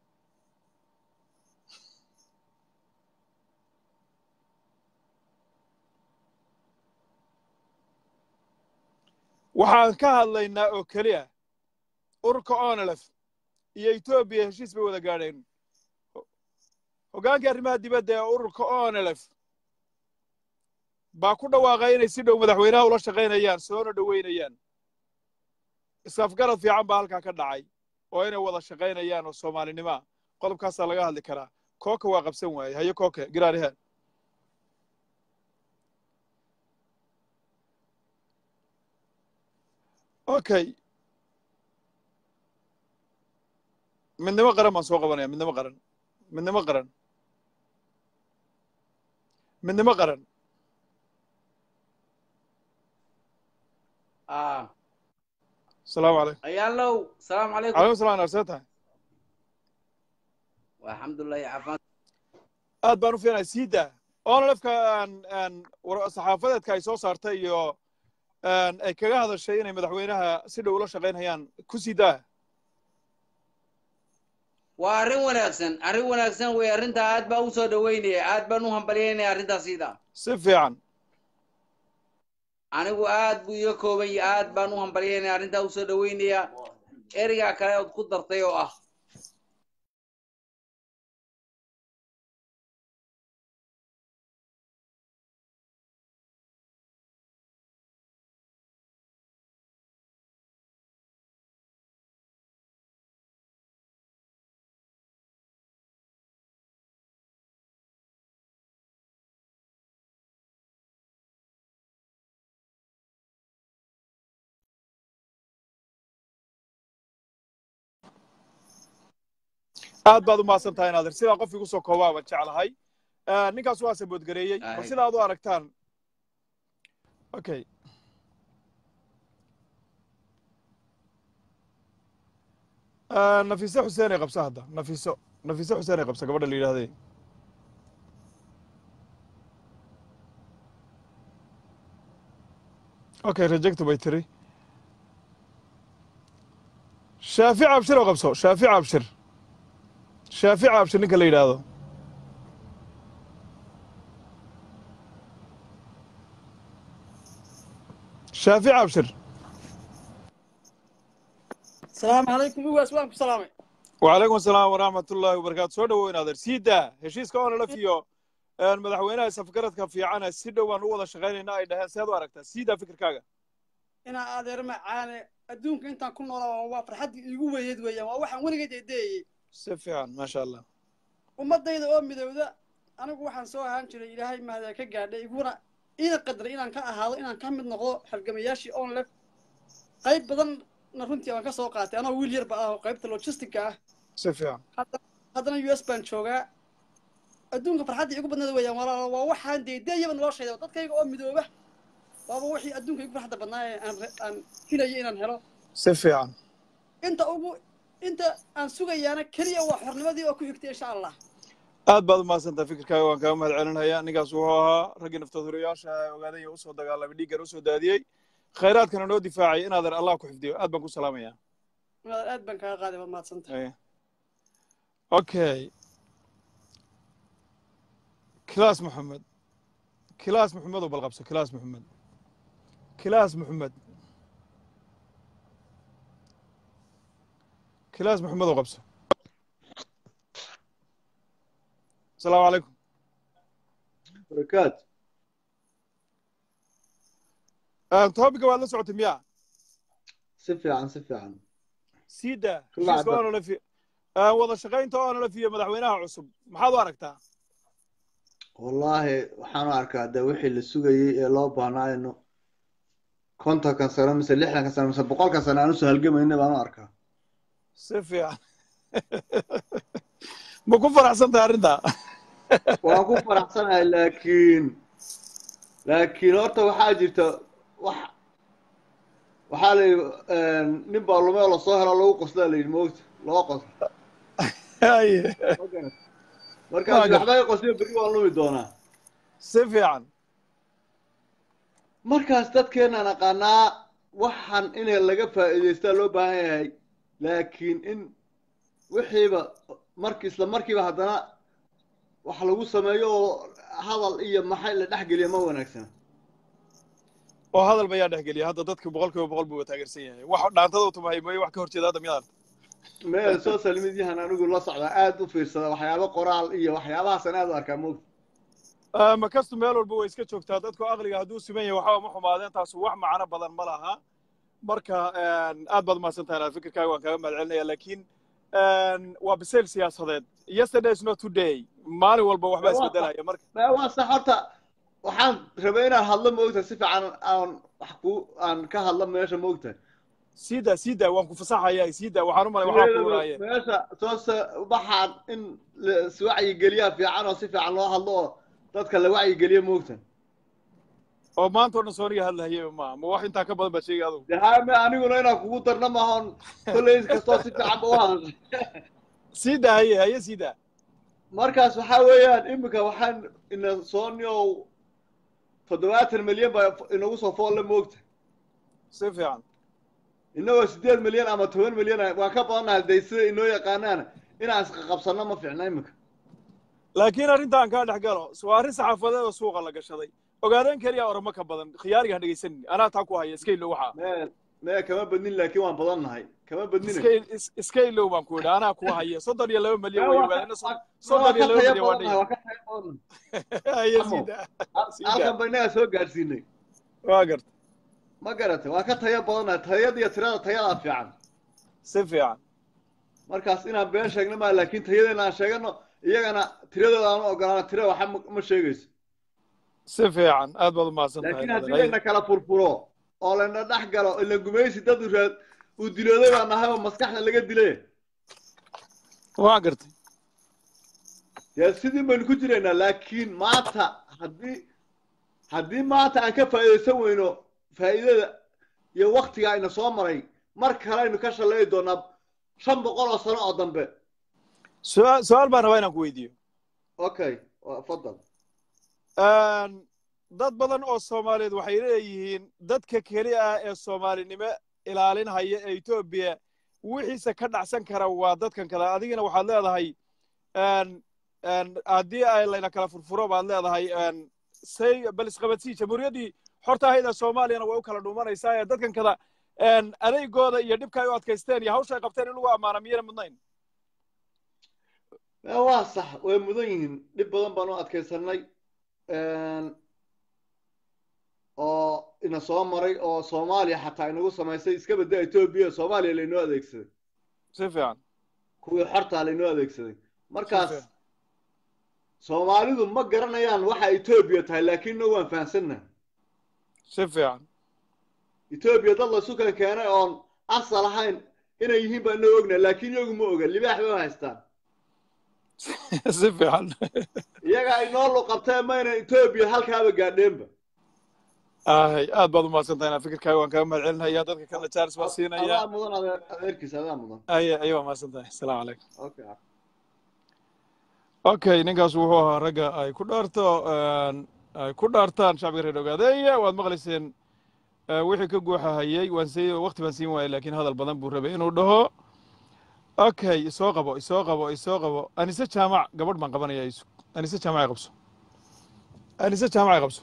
waxaan ka hadlaynaa oo keliya ururka onelef iyo etoobiya heshiis bay wada gaadheen hoggaankii arrimaha dibadda ee ururka onelef baa ku dhawaaqay inay si dhow madaxweynaha ula shaqaynayaan soona dhoweynayaan isafgarad fiican baa halkaa ka dhacay oo inay wada shaqaynayaan oo soomaalinimoa qodobkaasaa laga hadli karaa kooka waa qabsan waaye hayo kooke giraariha okay midnimo qaran baan soo qabanaya midnimo qaran midnimo qaran midnimo qaran آه. asalaamu calaykum عيالو السلام عليكم calaykum salam narsee tahay والحمد لله يا عفان aad baan u fiinaya siida onelefka saxaafadeedka ay soo saartay iyo ay kaga hadashay inay madaxweynaha si dhow ula shaqaynayaan ku siidaa waa arrin wanaagsan arrin wanaagsan wey arrintaa aad baan usoo dhaweynaya aad baan u hambalyaynaya arrintaas siida si fiican anigu aad buu iga kooban yahay aad baan u hambalyaynaya arrintaa usoo dhaweynaya ereygaa kale ood ku dartay oo ah aad baad u mahadsan tahay naadir sidaa qof igu soo koobaa baan jeclahay ninkaas waa saboodgareeyey bal Aye. sida aad u aragtaan okay nafiise xuseen ay qabsa hadda nafiiso nafiise xuseen ay qabsa gabadha la yidhaahday okay rejecto bay tiri shaafic abshir oo qabso shaafic abshir shaafic abshir ninka la yidhaahdo shaafic abshir السلام عليكم هو اسلام سلامي وعليكم السلام ورحمة الله وبركاته soo dhawoyn adeer sii daa heshiiska oo nala fiyo madaxweynaha safgaradka fiicana si dhow aan u wada shaqaynayna ay dhaheen seed u aragtaa sii daa fikirkaaga انا ادير معانا adduunka intaan ku noolaa waa farxaddii iigu weyneed weeyaan waa waxaan weligeed eedeeyey si fiican maasha allah ummadayda oo midowda anigu waxaan soo ahaan jiray ilaahay mahada ka gaadhay iguna ina qadray inaan ka ahaado inaan ka mid noqdo halgamayaashii on lef qayb badanna runtii aan ka soo qaatay anoo wiil yarba ah oo qaybta logistica ah si fiican hadda- haddana u s baan joogaa adduunka farxaddii igu badneed weeyaan walaalo waa waxaan deedeeyaba noloshayda dadkayga oo midooba waaba wixii adduunka igu farxadda badnaa ee aan re- aan filayo inaan helo si fiican inta ugu inta aan sugayaana keliya waa xornimadii oo ku xigtay insha allah aad baad u mahadsantaha fikirkaaga waan kaaga mahad celinaya ninkaas wuxuu ahaa raggii naftoodurayaasha ogaaday ee usoo dagaalamay dhiiggan usoo daadiyey khayraadkana noo difaacay inaadan allah ku xifdiyo aad baan ku salaamaya Walaal, aad baan kaaga qaaday waad mahadsantahay Eh. okay kilaas maxamed kilaas maxamed oo balqabso kilaas maxamed kilaas maxamed kilaas maxamed oo qabso asalaamu calaykum barakaat topica waad la socotay miya si fiican si fiican sii daa Kula heshiiska cadda. oonala fi wada shaqaynta oonala fiyo madaxweynaha cusub maxaad u aragtaa wallaahi waxaan u arkaa de wixii la sugayey ee loo baahnaa inu kontonkan sano mise lixdankan sano mise boqolkan sano aan usoo halgamayna baan u arkaa si fiican ma ku faraxsan tahay arrintaa waan ku faraxsanahay laakiin laakiin horta waxaa jirta wax waxaa la yidhi nin baa lumeo lasoo helo lagu qoslaa la yidhi moogta loo qoslo Haye, Ma garat markaas Waa gar- waxba i qosliyo berri waan lumi doonaa si fiican markaas dadkeenaan aqaanaa waxan in laga faa'iidaystaa loo baahan yahay laakiin in wixiiba marki isla markiiba haddana wax lagu sameeyo oo hadal iyo maxay la dhexgeliya ma wanaagsana oo hadal bayaa dhexgeliya hadda dadka boqol kiiba boqol buu taageersan yahay wax dhaantada u tumahay mooye wax ka horjeeda hadda miyaad meel social mediahan anigu la socdaa aad u fiirsada waxyaabo qoraal iyo waxyaabahaasaan aad u arkaa moogta Ah, ma kastu meel walba way iska joogtaa dadku aqliga hadduu siman yahay waxba ma xumaadeen taasu wax macno badan ma laha marka aad baad mahadsan tahay fikirkaaga waan kaaga mahad celinaya laakiin waa bisayl siyaasadeed yesterday is not today maalin walba waxbaa isbedelaya marka Ma- waa sax horta waxaan rabay inaan hadlo moogta si fiican aan wax ku aan ka hadlo meesha moogta siida siida waan ku fasaxaya siida waxaan u malay waxaa ku waraaye meesha soo sa- waxaan in la iswacyigeliyaa fiican oo si fiican loo hadlo oo dadka la wacyigeliyo moogta oo maanta oo dhan sooniga hadlahayaba maaha ma wax intaa ka badan baad sheegay adugu de haame aniguna inaan kugu darna maahoon kolley kastoo si fiican ba u hadashay siida haye haye siida markaas waxaa weeyaan iminka waxaan ina sooniow toddobaatan milyan baa inagu soo foolle moogta si fiican inagoo sideed milyan ama toban milyan ah, waan ka badannahay day sida inoo yaqaanaana inaan isqaqabsanno ma fiicna iminka laakiin arrintaan kaa dhex galo waa arrin saxaafadeed oo suuqa la gashaday ogaadeen keliya oramo ka badan khiyaariga ha dhegaysanin anaa taa ku haya iska ilow waxaa mee mee kama badnin laakiin waan badannahay kama badnina iska is- iska ilow baan ku idhi anaa ku haya soddon iyo laba milyan way ogaadeen waan soddon iyo ka laba taya milyan waa badannahay dhihi waan ka taya badannahay haye Amo. siida Sii halkan daa. ba innaga soo gaadhsiinay waa garta ma garatay waan ka taya badannahay tayada iyo tirada tayadaa fiican si fiican markaas inaan been sheegno maa laakiin tayadeena aan sheegano iyagana tiradooda aan u ogolaano tira waxa ma- ma sheegayso si fiican aad baad u mahadsan laakiin tahay haddii layna kala furfuro oo layna dhex galo ila gumaysi dad u raad uu dilooday baa nahay oo maskaxda laga dilay waa gartay dee sidii baynu ku jiraynaa laakiin maanta haddii haddii maanta aan ka faa'iidaysan weyno faa'iidada iyo waktiga ayna soo maray mar kale aynu ka shalayi doonaa shan boqol oo sano oo dambe su-aal su-aal baan rabaa inaan ku weydiiyo okay waa- fadal dad badan oo soomaaliyeed waxay leeyihiin dadka keli ah ee soomaalinimo ilaalinhaya ee etoobiya wixiisa ka dhacsan kara waa dadkan kale adigina waxaad leedahay n n haddii ay layna kala furfuro baad leedahay n say bal isqabadsii jamhuuriyaddii xorta ahayd ee soomaaliyana way u kala dhuumanaysaa ee dadkan kada n adeygooda iyo dhibka ay u adkaysteen iyo hawsha ay qabteen in lagu ammaana miyana mudnayn Eh, waa sax way mudan yihiin dhib badan baan u adkaysanay oo ina soo maray oo soomaaliya xataa inagu samaysay iska badda etoobiya soomaaliya laynoo adeegsaday si fiican kuwii xortaa laynoo adeegsaday markaas Si fiican. soomaalidu ma garanayaan waxa etoobiya tahay laakiin no waan fahamsannaha si fiican etoobiya dad laysu kala keenay oon asal ahayn inay yihiin baan inoo ognahay laakiin iyagu ma oga libaax bay u haystaan si fiican iyaga ay noo luqabtee mayna etoobiya halkaaba gaadheenba ay aad baad u mahadsantahay inaa fikirkaaga waan kaga mahad celinaya dadka kalena jaaris baan siinaya adaa mudan adeer adeerkiisa adaa mudan ay ay waa mahadsantahay asalaamu calaykum okay okay ninkaas wuxuu ahaa ragga ay ku dhaarto ay ku dhaartaan shacbiga reer ogaadeeya waad maqlayseen eh, wixii ka guuxahayey waan sii waqti baan siin waayey laakiin hadal badan buu rabay inuu dhaho okay isoo qabo isoo qabo isoo qabo anise jaamac gabadh baan qabanaya isu anise jaamacay qabso anise jaamacay qabso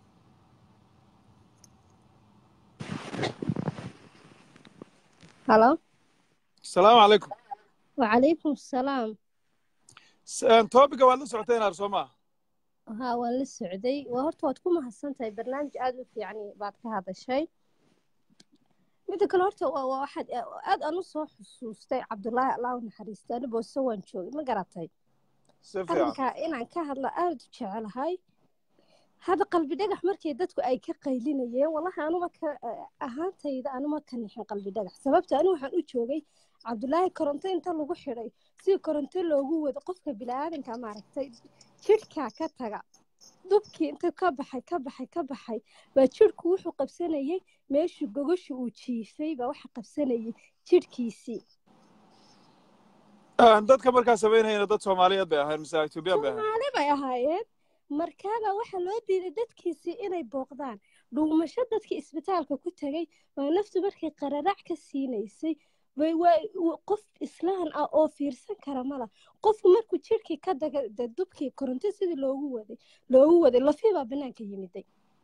halo asalaamu calaykum wacalaykum asalaam topica waad la socoteen aar soo maaha haa waan la socday waa horta waad ku mahadsan tahay barnaamij aada u fiican baad ka hadashay midda kale horta waa waa waxaad aad aan u soo xusuustay cabdullaahi allah u naxariista ani boose waan joogay ma garatay si fiican arrinkaa inaan ka hadla aada u jecelahay hadda qalbi dhagax markii dadku ay ka qaylinayeen wallahi anuma ka ahaantayda anuma ka nixin qalbi dhagax sababta anigu waxaan u joogay cabdulaahi koronto inta lagu xidhay si koronto loogu wado qofka bini'aadanka maaragtay jidhkaa ka taga dubkii inta ka baxay ka baxay ka baxay baa jidhku wuxuu qabsanayay meeshii gogoshi uu jiifay baa waxa qabsanayay jidhkiisii dadka markaa samaynayana dad soomaaliyeed bay ahayn mise ethoobiyan bay ahayn soomaali bay ahaayeen markaabaa waxaa loo diiday dadkiisii inay booqdaan dhuumasho dadkii isbitaalka ku tegay waa naftu markay qararac ka siinaysay bay waa qof islaan ah oo fiirsan kara mala qofku markuu jidhkii ka daga de dubkii koronto sidii loogu waday loogu waday lafii baa banaanka yimiday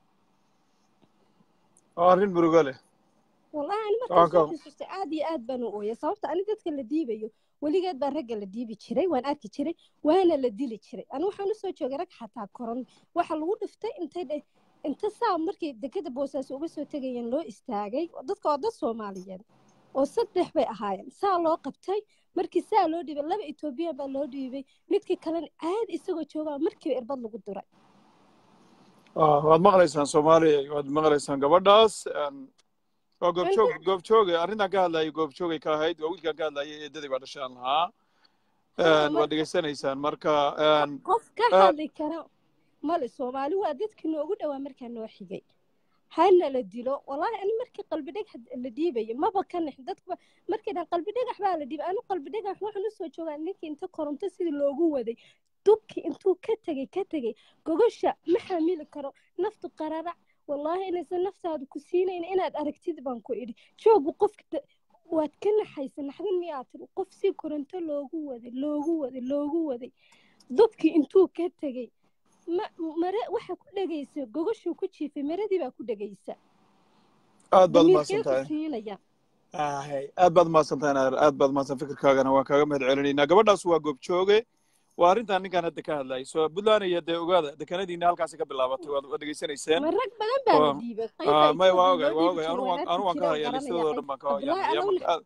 waa arrin murugo leh wallahi ani markaan soo xasuustay aad iyo aad baan u ooya sababta ani dadka la diibayo weligeed baa ragga la diibi jiray waan arki jiray waana la dili jiray ani waxaan usoo joogay rag xataa koron waxa lagu dhiftay intay dhe inta saa markay dekada boosaaso uga soo tegayeen loo istaagay dadka waa dad soomaaliyeed oo saddex bay ahaayeen saa loo qabtay markii saa loo dhiibay laba etoobiyan baa loo dhiibay midkii kalena caadi isagoo joogaa markiiba irbad lagu duray waad maqlaysaan soomaaliya waad maqlaysaan gabadhaas waa goobjoog goobjooge arrintan ka hadlayay goobjoogay ka ahayd waa wiilkan ka hadlayay eedadii baa dhashaan lahaa waad dhegeysanaysaan marka qof ka hadli kara male soomaali waa dadkii noogu dhowaa markaa noo xigay hana la dilo wallaahi ani markii qalbi dhagax la dhiibayo maba ka nix dadkuba markay dhan qalbi dhagax baa la dhiibay anu qalbi dhagax waxaan usoo joogaa ninkii inta koronto sidii loogu waday dubkii intuu ka tegey ka tegey gogosha ma xamili karo naftu qararac wallaahi inaysan naftaadu ku siinayn inaad aragtid baan ku idhi joogu qofka waad ka naxaysa naxdin miyaa tiri qof si koronto loogu waday loogu waday loogu waday dubkii intuu ka tegey mare waxa ku dhegaysa gogoshuu ku jiifay maradii baa ku dhegaysa aad baad umahadsan tahay siinaya aad baad umahadsan tahay naar aad baad umahadsan fikirkaagana waan kaaga mahad celinaynaa gabadhaas waa goobjooge waa arrintan ninkaan hadda ka hadlayay soo puntland iyo dee ogaada dekanadiina halkaasi ka bilaabatay waad dhegeysanayseen rag badan baa la dhiibay may waa ogay waa ogay anu waan ka haya listadoo dhan baan ka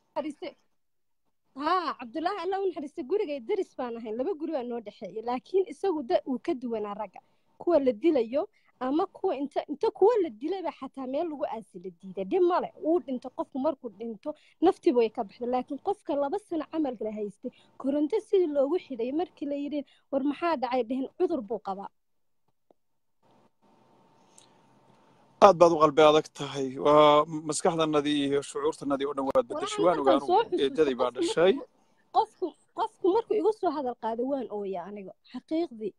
haa cabdullaahi alla u naxariista gurigay daris baan ahayn laba guri baa noo dhexeeya laakiin isagu da uu ka duwanaa ragga kuwa la dilayo ama kuwa inta inta kuwa la dilayba xataa meel lagu aasi la diiday dhib male uu dhinto qofku markuu dhinto naftiiba way ka baxday laakiin qofka laba sano camalka la haystay koronto sidii loogu xidhay markii la yidhi war maxaa dhacay dhehen cudur buu qabaa aad baad u qalbi adag tahay waa maskaxdanadii iyo shucuurtanadii oo dhan waad bedeshay waan ogaa anugu eedadii baa dhashay qofku qofku markuu igu soo hadal qaaday waan ooya aniga xaqiiqdii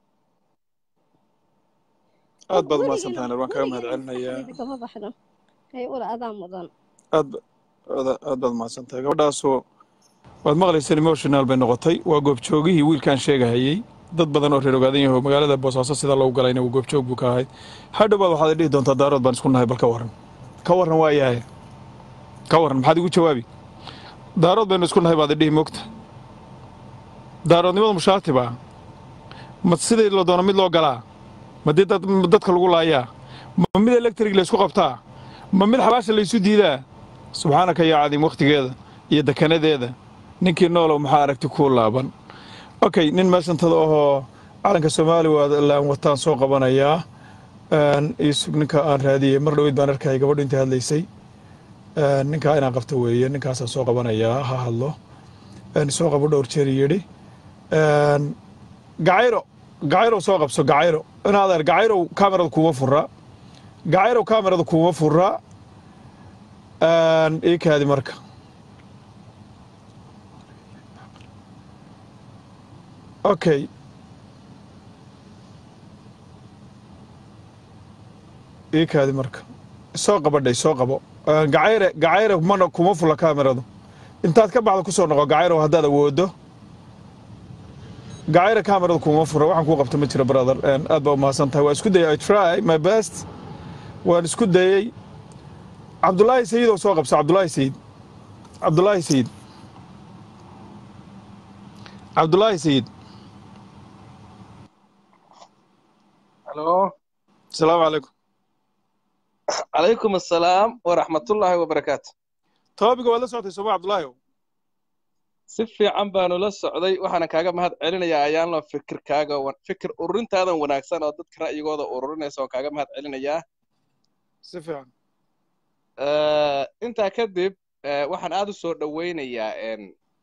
aad baad umahadsan tahay waan kaga mahad celinayaa kama baxdo hay ula adaa mudan aad aad baad umahadsan tahay gabadhaasoo waad maqlayseen emotional bay noqotay waa goobjoogihii wiilkaan sheegahayey dad badan oo reer ogaadan yaho magaalada boosaaso sida loogu galayna uu goobjoog buu ka ahayd hadhowbaad waxaad dhihi doontaa daarood baan isku nahay bal ka warran ka warran waa yahay ka warran maxaad igu jawaabi daarood baynu isku nahay baad idhihi moogta daaroodnimadu mushaati baa ma sidii la doono mid loo galaa ma dee dadka lagu laayaa ma mid electrig laysku qabtaa ma mid xabaasha laysu diidaa subxaanaka yaa cadiim wakhtigeeda iyo dekanadeeda ninkii noolow maxaa aragti kuu laaban okay nin meeshantada ahoo calanka soomaaliland wataan soo qabanayaa isug ninka aan raadiyey mar dhoweyd baan arkayay gabadhu intay hadlaysay ninkaa inaan qabto weeye ninkaasaan soo qabanayaa ha hadlo soo qabo dhowr jeer yidhi gacayro gacayrow soo qabso gacayro inaadeer gacayrow kaamerada kuuma fura gacayrow kaamerada kuuma fura ii kaadi marka okay ii kaadi marka soo qabadhay soo qabo gacayre gacayre mana kuma fula kaameradu intaad ka baxda kusoo noqo gacayrow haddaad awoodo gacayre kaamerada kuma fura waxaan kuu qabta ma jiro brother aad baa umahadsan tahay waa isku dayay i try my best waan isku dayey cabdulaahi sayidow soo qabso cabdulaahi sayid cabdulaahi sayid cabdulaahi sayid الو السلام عليكم عليكم السلام ورحمة الله وبركاته toobiga waad la socotay sooma cabdulaahi si fiican baanu la socday waxaana kaaga mahad celinayaa ayaanlo fikirkaaga wa- fikir ururintaadan wanaagsan oo dadka ra'yigooda ururinaysa oo kaaga mahad celinayaa si fiican Eh, intaa kadib eh, waxaan aad u soo dhowaynayaa en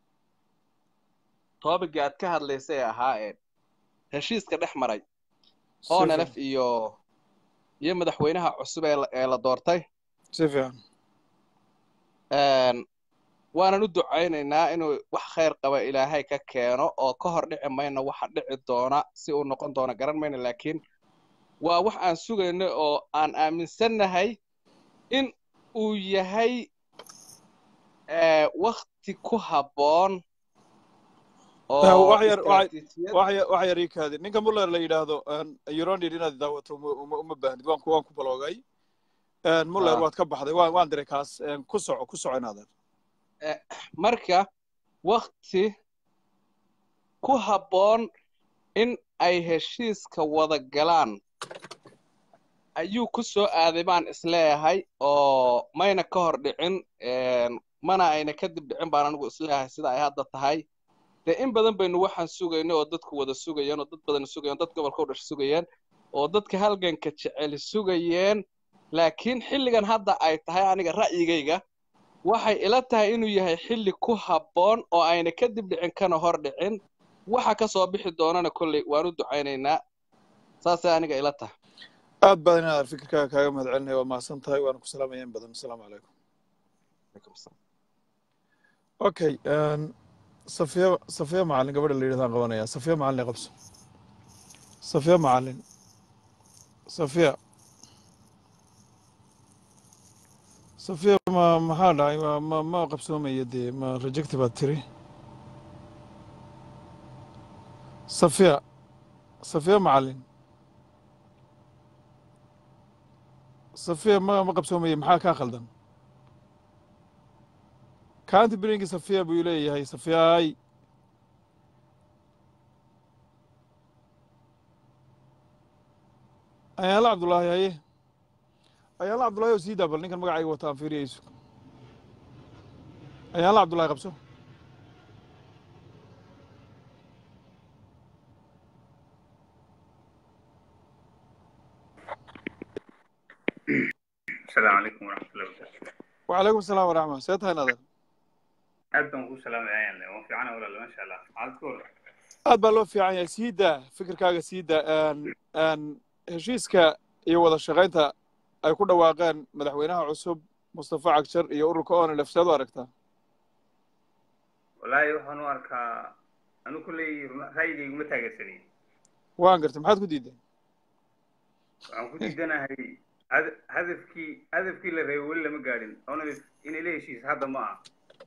toobigii aad ka hadlaysay ee ahaa en heshiiska dhex maray si onlf fiican iyo iyo madaxweynaha cusub ee la ee la doortay si fiican En, waanan u ducaynaynaa inuu wax khayr qaba ilaahay ka keeno oo ka hor dhici mayno waxa dhici doona si uu noqon doono garan mayno laakiin waa wax aan sugayno oo aan aaminsannahay in uu yahay eh, wakti ku habboon oo wax yar wax istaraatiijiyad wax yar wax yar ii kaadi ninka muller la yidhaahdo euronid inaad daawato uma uma uma baahnid waan ku waan ku baloogay muller Ah. waad ka baxday waan waan diray kaas En, ku soco ku soco inaadan marka wakti ku habboon in ay heshiiska wada galaan ayuu ku soo aaday baan isleeyahay oo mayna ka hor dhicin en, mana ayna kadib dhicin baan anigu isleeyahay sida ay hadda tahay dee in badan baynu waxaan sugaynay oo dadku wada sugayeen oo dad badan sugayeen dad gobolka u dhashay sugayeen oo dadka halganka jecel sugayeen laakiin xilligan hadda ay tahay aniga ra'yigayga waxay ila tahay inuu yahay xilli ku habboon oo ayna kadib dhicin kana hor dhicin waxa ka soo bixi doonana kolley waan u ducaynaynaa saasay aniga ila tahay aad badan inaad fikirkaaga kaaga mahad celinaya waa mahadsan tahay waana ku salaamaya in badan asalaamu calaykum Alaikum salaam. okay en, safiya safiya macalin gabadha la yidhahdaan qabanaya safiya macalin qabso safiya macalin safiya safiya ma maxaa dhacay ma ma ma qabsoomaya dee ma rejecti baad tiri safiya safiya macalin safiya ma ma qabsoomaya maxaa kaa khaldan kaanti biringi safiya buu leeyahay safiyaay ayaala cabdullaahi haye ayaala cabdullaahi oo sii daa bal ninkan magacayga wata aan fiiriyayso ayaala cabdullaahi qabso السلام عليكم ورحمة الله وبركاته وعليكم السلام waraxma see tahay nadan aad baan kuu salaamayaa waa fiicana walaal maasha allah maxaad ku hor aad baa loo fiican yahay sii daa fikirkaaga sii daa En- en, heshiiska iyo wada shaqaynta ay ku dhawaaqeen madaxweynaha cusub mustafa cagjar iyo ururka onlf seed u aragtaa wallaahi waxaan u arkaa anu kulley ra'yigayga uma taageersanay waan gartay maxaad ku diideen waxaan ku diidanahay hada- hadafkii hadafkii la reebay weli lama gaadhin oona inay la heshiis hadda ma aha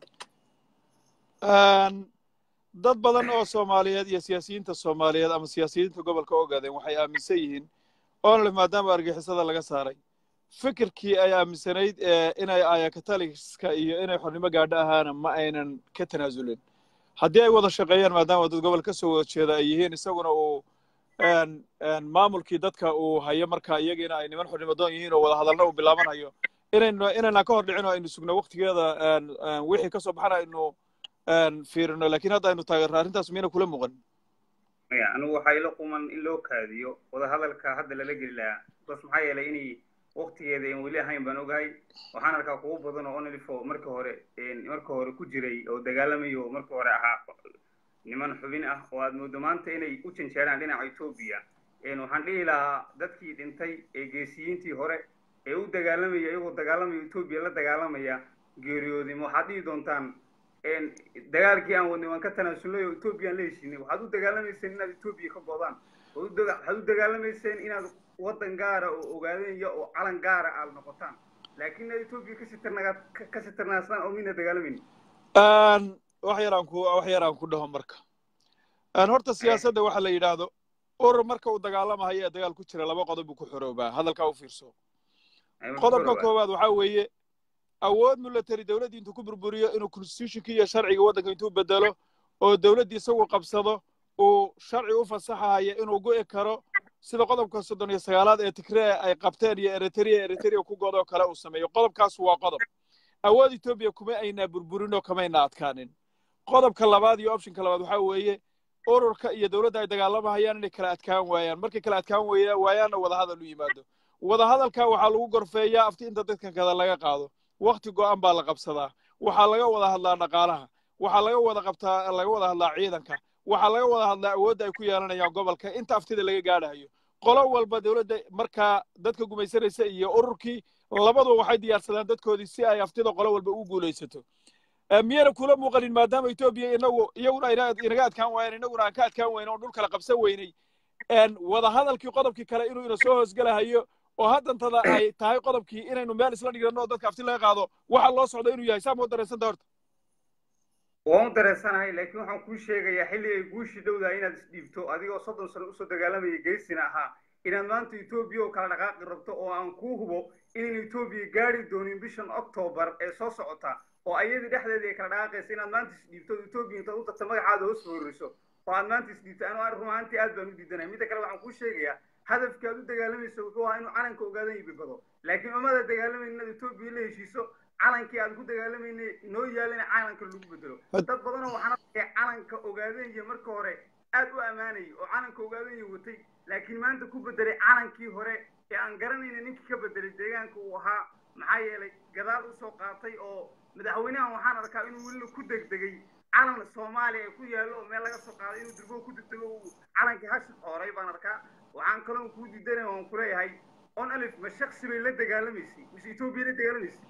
En, dad badan oo soomaaliyeed iyo siyaasiyiinta soomaaliyeed ama siyaasiyiinta gobolka ogaadeen waxay aaminsan yihiin onlf maadaama argixisada laga saaray fikirkii ay aaminsanayd ee inay ayakataliska iyo inay xornimo gaadho ahaana ma aynan ka tanaasulin haddii ay wada shaqeeyaan maadaama dad gobol ka soo wada jeeda ay yihiin isaguna uu en en maamulkii dadka uu hayo marka iyagiina ay niman xornimo doon yihiin oo wada hadalna uu bilaabanayo inaynu inayna ka hor dhicin oo aynu sugno waqtigeeda en en wixii ka soo baxana aynu en fiirino laakiin hadda aynu taageerno arrintaas miyayna kula muuqan maya anigu waxaa ila quman in loo kaadiyo wadahadalka hadda lala geli lahaa bas maxaa yeelay inay waqtigeeda aan weli ahayn baan ogahay waxaan arkaa kuwo badan oo onlifo marka hore marka hore ku jiray oo dagaalamayo marka hore ahaa niman xubin ah oo aad moodo maanta inay u janjeeraan dhinaca etoobiya waxaan dhihi lahaa dadkii dhintay ee geesiyiintii hore ee u dagaalamaya iyagoo dagaalamaya etoobiya la dagaalamaya geeriyooday ma waxaad dhihi doontaan dagaalkii aan wadnay waan ka tanaasulnay oo etoobiya aan la heshiinay waxaad u dagaalamayseen inaad etoobiya ka godaan waxaad u dagaalamayseen inaad waddan gaara oo ogaadenya oo calan gaara aad noqotaan laakiin inaad etoobiya kasii tarnagaa kasii tarnaasaan oo mina dagaalamayni wax yaraan ku wax yaraan ku dhaho marka horta siyaasadda waxa la yidhaahdo urur marka uu dagaalamahayo ee dagaal ku jira laba qodob buu ku xoroobaa hadalkaa u fiirso qodobka koowaad waxaa weeye awood military dowladdii intuu ku burburiyo inuu constitutionkii iyo sharciga waddanka intuu bedelo oo dowladdii isagu qabsado uu sharci u fasaxayo inuu go'i karo sida qodobka soddon iyo sagaalaad ee tigree ay qabteen iyo eritrea eritrea ku godoo kale uu sameeyo qodobkaas waa qodob awood etoobiya kuma aynaa burburin oo kamayna adkaanin qodobka labaad iyo optionka labaad waxaa weeye ururka iyo dowladda ay dagaalamahayaan inay kala adkaan waayaan markay kala adkaan waya- waayaanna wadahadal u yimaado wadahadalka waxaa lagu gorfeeyaa afti inta dadka kada laga qaado wakti go'an baa la qabsadaa waxaa laga wada hadlaa dhaqaalaha waxaa laga wada qabtaa laga wada hadlaa ciidanka waxaa laga wada hadlaa awoodda ay ku yeelanayaan gobolka inta aftida laga gaadhayo qolo walba dowladda markaa dadka gumaysanaysa iyo ururkii labaduba waxay diyaarsadaan dadkoodii si ay aftida qolo walba u guulaysato Eh, miyayna kula muuqanin maadaama etoobiya inagu iyaguna ayna inaga adkaan waayeen inaguna aan ka adkaan weyne oo dhul kala qabsan weynay En wada hadalkii qodobkii kale inuu ina soo hoosgelahayo oo haddantada ay tahay qodobkii inaynu meel isla dhigano oo dadka afti laga qaado waxa loo socdo inuu yahay saa moo dareensanta horta waan u dareensanahay laakiin waxaan kuu sheegayaa xilli ay guushii dhowdahay inaad isdhiibto adigoo soddon sano usoo dagaalamayay geysina ahaa inaad maanta etoobiya oo kala dhaqaaqi rabto oo aan kuu hubo inaynu etoobiya gaari doonin bishan octoobar ee soo socota oo ayadii dhexdeedii ay kala dhaqaaqaysa inaad maanta isdhiibto oo etoobiya intaad u tagto magacaada hoos fooriso oo aad maanta isdhiibto anu ar rumaantii aad baan u diidanaya midda kale waxaan kuu sheegayaa hadafkii aad u dagaalamayso wuxuu ahaa inuu calanka ogaadan yibibado laakiin umada dagaalamayna inaad etoobiya la heshiiso calankii aan ku dagaalamayna noo yaalina calanka lagu bedelo Had- dad badanoo waxaan arkaya calanka ogaadanya marka hore aad u ammaanayay oo calanka ogaadanya watay laakiin maanta ku bedelay calankii hore ee aan garanayna ninkii ka bedelay deegaanka uu ahaa maxaa yeelay gadaal usoo qaatay oo madaxweynahan waxaan arkaa inuu weli ku degdegay calan soomaaliya ku yaallo oo meel laga soo qaaday inuu durbo ku degdego uu calankii hashid xooray baan arkaa waxaan kaloo kuu diidanaya waan kuleeyahay on alif ma shaksi bay la dagaalamaysay mise etoobiya la dagaalamaysay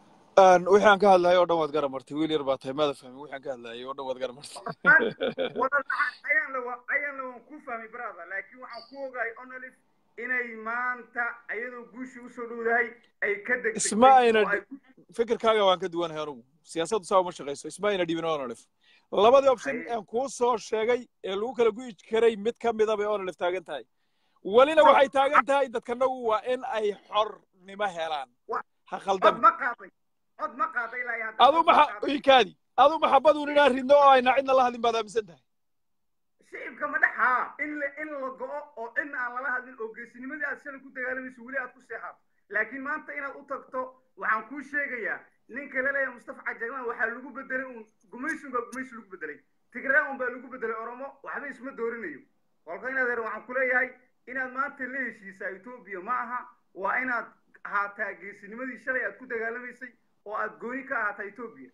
En wixii aan ka hadlayay oo dhan waad garamartay wiil yar baa tahay maada fahmin wixii aan ka hadlayay oo dhan waad garamartay wada ayaan la ayaan la waan ku fahmay brother laakiin waxaan ku ogahay on alif inay maanta ayadoo guushii usoo dhowdahay ay ka degdegtay isma ayna oo ay ku fikirkaaga waan ka duwanahay anugu siyaasaddu saa uma shaqayso isma ayna dhibin onolif labadii option Ay- aan kuu soo sheegay ee lagu kala gu'i karay mid ka mida bay onolif taagan tahay welina waxay taagan tahay dadkanagu waa in ay xornimo helaan Wa- ha cod khaldami ma qaaday cod ma qaaday ilaa iyo hadda adu cod ma maxa qaaday ikaadi adu maxabaduun inaan ridno oo ayna cidna la hadlin baad aaminsan tahay shicibka ma dhaxaa in la in la go'o oo cidna aan lala hadlin oo geesinimadii aad shalay ku dagaalamayso weli aad ku seexato laakiin maanta inaad u tagto waxaan kuu sheegayaa ninka la leeyahay mustafa cajaglaan waxaa lagu bedelay uun gumaysi unbaa gumaysi lagu bedelay tigraan unbaa lagu bedelay oromo waxba isma doorinayo kolka inaad her waxaan ku leeyahay inaad maanta la heshiisaa etoobiya ma aha waa inaad ahaataa geesinimadii shalay aad ku dagaalamaysay oo aad gooni ka ahaataa etoobiya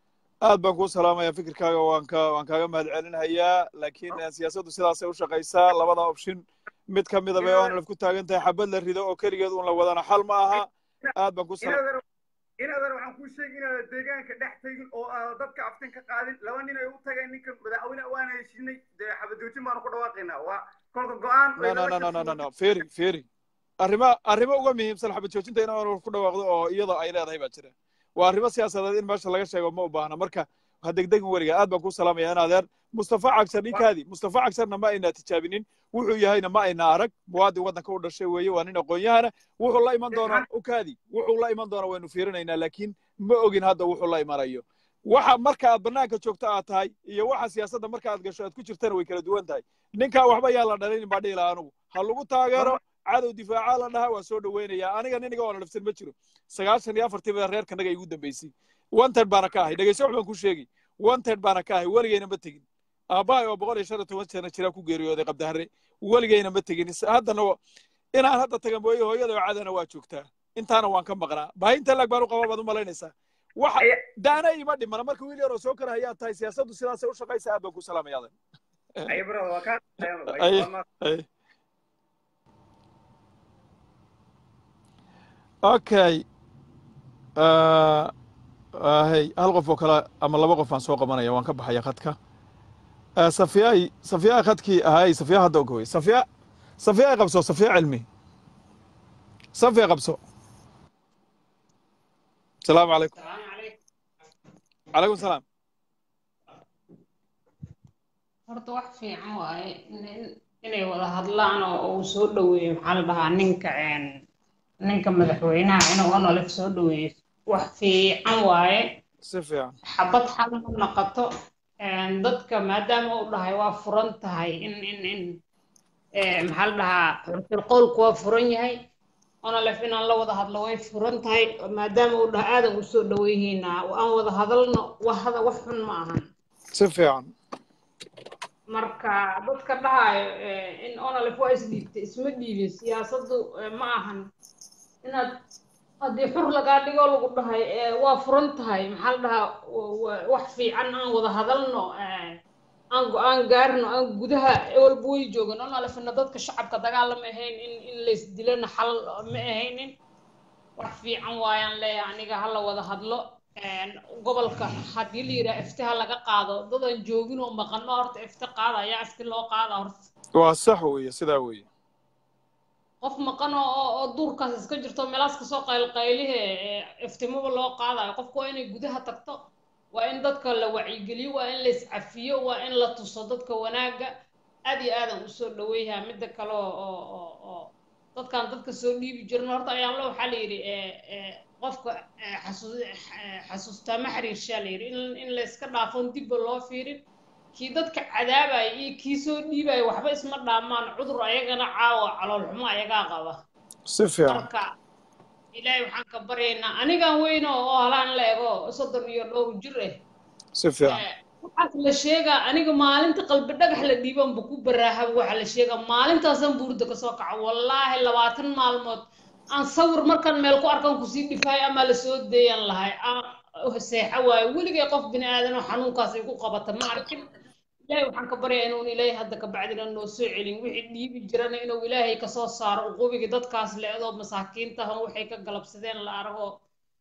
aad baan kuu salaamayaa fikirkaaga waan ka waan kaaga mahad celinayaa laakiin eh, siyaasaddu sidaasay u shaqaysaa labada option mid ka mida bay onolif ku taagan tahay xabad la rido oo keligeed un la wadana xal ma aha aad baan ku salaam inaad her inaad her waxaan kuu sheegi inaad deegaanka dhex tegin oo aad dadka aftin ka qaadin laba nin ay u tageen ninka madaxweyne waana heshinay dee xabadoojin baanu ku dhawaaqaynaa waa kolka go-aan no no no no no no no feri feri arrimo arrimo uga muhiimsan xabad joojinta in onolif ku dhawaaqdo oo iyada ay leedahay baa jira waa arrimo siyaasadeed in meesha laga sheego ma u baahna marka ha degdegin weriga aad baan kuu salaamaya in adeer mustafa cagsan ninkaadii mustafa cagsanna ma ayna tijaabinin wuxuu yahayna ma ayna arag muwaadin waddanka u dhashay weeye waa nin aqoon-yahana wuxuu la iman doonaa ukaadi wuxuu la iman doonaa waynu fiirinaynaa laakiin ma ogin hadda wuxuu la imanayo waxa marka aad bannaanka joogto aad tahay iyo waxa siyaasadda marka aad gasho aad ku jirtana way kala duwan tahay ninkaa waxba yaa la dhalinin baa dhihi lahaa anugu ha lagu taageero cadow difaacaa la dhahaa waa soo dhoweynayaa aniga niniga oo nalafsan ma jiro sagaashan iyo afartii baa reerkanaga igu dambeysay wanted baana ka ahay dhegeyso wax baan ku sheegi wanted baana ka ahay weligeyna ma tegin aabbahay oo boqol iyo shan iyo toban sano jiraa ku geeriyooday qabdahare weligeyna ma tegin Is- haddana wa- inaan hadda taga mooye hooyada oo cadana waa joogtaa intaana waan ka maqnaa baahinta laag baan u qabaa baad u malaynaysaa waxa Aya- daana ima dhimana marka wiil yar oo soo kara hayaa tahay siyaasaddu sidaasay u shaqaysa aad baan ku salaamaya adan ay brother waa kaa Ay. Ay. okay Ah, ah, hey hal qof oo kale ama laba qof aan soo qabanaya waan ka baxaya khadka Ah, safiyaay safiyaa khadkii ahay safiya hadda ogowey safiya safiya qabso safiya cilmi safiya qabso asalaamu calaykum calaykum salaam horta wax fiican waaye in- inay wada hadlaan oo uu soo dhoweeyo maxaa la dhahaa ninka een, ninka madaxweynaha inuu onolif soo dhoweeyo wax fiican waaye si fiican xabad xal ma noqoto een, dadka maadaama uu dhahay waa furan tahay in in in eh, maxaa la dhahaa xurfil qowlku waa furan yahay onolif inaan la wada hadlo way furan tahay maadaama uu dhahay aadan u soo dhoweyhiina aan wada hadalno wax hada wax xun ma ahan si fiican marka dadka dhahayo in onalef waa isdhiibtay isma dhiibin siyaasaddu ma ahan inaad haddii xur lagaa dhigo lagu dhahay waa furan tahay maxaa la dhahaa wax fiican aan wada hadalno aan go-aan gaarno aan gudaha walba way joogan onalefna dadka shacabka dagaal lama ahayn in in laysdilana xal ma ahaynin wax fiican waayaan leeyahay aniga hala wada hadlo gobolka haddii la yidhaha iftiha laga qaado dadan joogin oo maqano horta ifti qaada ayaa ifti loo qaada horta waa sax weeye sidaa weeye qof maqan oo oo duurkaas iska jirto meelaas kasoo qaylqaylihe iftimaba loo qaadayo qofku waa inay gudaha tagto waa in dadka la wacyigeliyo waa in la iscafiyo waa in la tuso dadka wanaagga aad iyo aadan usoo dhaweeyaha midda kale oo oo oo dadkan dadka soo dhiibi jirin horta ayaan lo waxaa la yidhi qofka xasuustaa ma xiriirshaa la yidhi in in la iska dhaafon dibba loo fiirin kii dadka cadaabaya iyo kii soo dhiibaya waxba isma dhaamaan cudur ayagana caawa caloolxumo ayagaa qaba si fiican marka ilaahay waxaan ka baryaynaa anigan weyno oo halaan la ego soddon iyo dhowr jir ah si fiican waxaas la sheegaa aniga maalinta qalbi dhagax la dhiibanba ku baraahaba waxaa la sheegaa maalintaasaan buurda kasoo kaco wallaahi labaatan maalmood aan sawir markaan meel ku arkan kusii dhifaayo ama lasoo deeyan lahay aan seexa waayo weligay qof bini aadan oo xanuunkaas ay ku qabata ma arkin ilaahay waxaan ka baryaa inuun ilaahay hadda ka bacdina noo soo celin wixii dhiibi jirana inuu ilaahay kasoo saaro uqubiga dadkaas le-doo masaakiinta ahon waxay ka galabsadeen la argo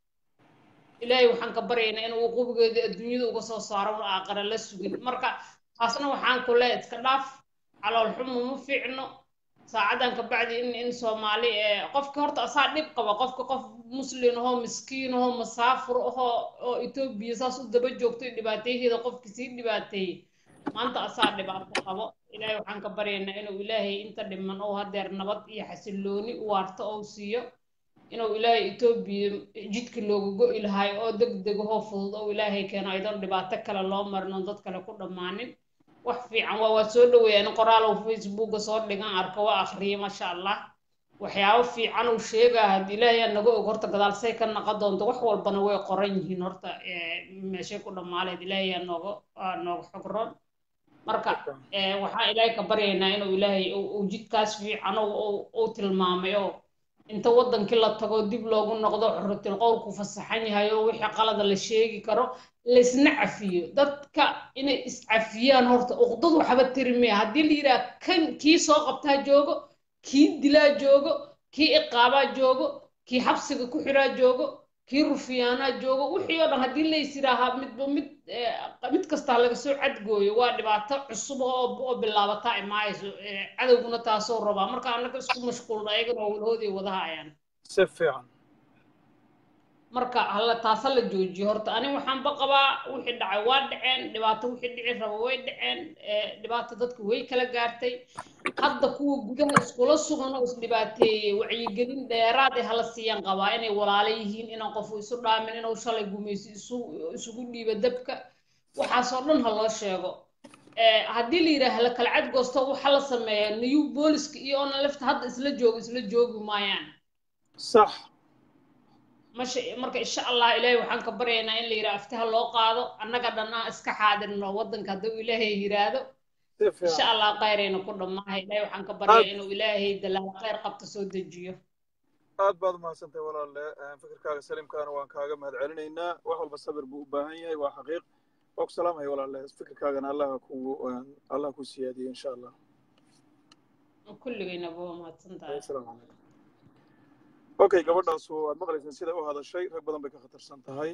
ilaahay waxaan ka baryaynaa inuu uqubigeeda adduunyada uga soo saaro un aaqara la sugin marka taasna waxaan ku leeyahay iska dhaaf calool xumo ma fiicno saacadan ka bacdi in in soomaali qofka horta asaa dhib qaba qofka qof muslin ahoo miskiin ahoo masaafur ahoo oo etoobiya saas u daba joogto dhibaateyaheeda qofki sii dhibaateeyey maanta asaa dhibaato qabo ilaahay waxaan ka baryaynaa inuu ilaahay inta dhiman oo hadeer nabad iyo xasilooni u waarto ou siiyo inuu ilaahay etoobiya jidka looga go-i lahay oo deg deg ahoo fudud oo ilaahay keeno aydoon dhibaato kale loo marin oon dad kale ku dhammaanin wax fiican waa waa soo dhaweeyaan qoraalow facebooka soo dhigan arko waa akhriyay maasha allah waxyaabo fiican uu sheegaa haddii ilaahay aa naga og horta gadaalsay ka naqa doonto wax walbana way qoran yihiin horta meeshay ku dhammaaleed ilaahay aa nooga nooga xogroon marka waxaan ilaahay ka baryaynaa inuu ilaahay uu jidkaas fiican uu tilmaamay oo inta wadankii la tago dib loogu noqdo xurratil qowlku fasaxan yahay oo wixii qalada la sheegi karo laysna cafiyo dadka inay iscafiyaan horta uqdad waxba tirimaya haddii la yidhaha kan kii soo qabtaa joogo kii dilaa joogo kii iqaabaa joogo kii xabsiga ku xiraa joogo kii rufiyaanaa joogo wixii oo dhan haddii lays yidhaahaa midba mid mid kastaa laga soo cadgooyo waa dhibaato cusub oo oo bilaabataa imaayso cadowguna taasoo rabaa marka annaga isku mashquulna ayagana oo walahooday wadahayaan si fiican marka hala taasa la joojiyo horta ani waxaanba qabaa wixii dhacay waa dhaceen dhibaato wixii dhici raba way dhaceen dhibaato dadka way kala gaartay hadda kuwa gudaha iskula sugan oo isdhibaateeyey wacyigelin dheeraad ee hala siiyaan qabaa inay walaalo yihiin inaan qofu isu dhaamin inuu shalay gumaysi isu isugu dhiibo dabka waxaasoo dhan ha loo sheego haddii la yidhaaha la kala cadgoosto waxa la sameeyaa new booliska iyo ona lefta hadda isla joogo isla joogi maayaan sax masha marka insha allah ilaahay waxaan ka baryaynaa in la yidhaha aftaha loo qaado annaga dhan aan iska xaadirno waddanka hadduu ilaahay yiraahdo insha allah khayrayna ku dhammaahay ilaahay waxaan ka baryaa inuu ilaahay dalaal khayr qabto soo dejiyo aad baad umahadsantahay walaalle fikirkaaga saliimkaana waan kaaga mahad celinaynaa wax walba sabir buu u baahan yahay waa xaqiiq waa ku salaamaya walaalle fikirkaagana allah kugu allah ku siyaadiyo insha allah kulligayna buu mahadsan tahay asalaamu calaykum okay gabadhaasu waad maqlayseen sida u hadashay rag badan bay ka khatarsan tahay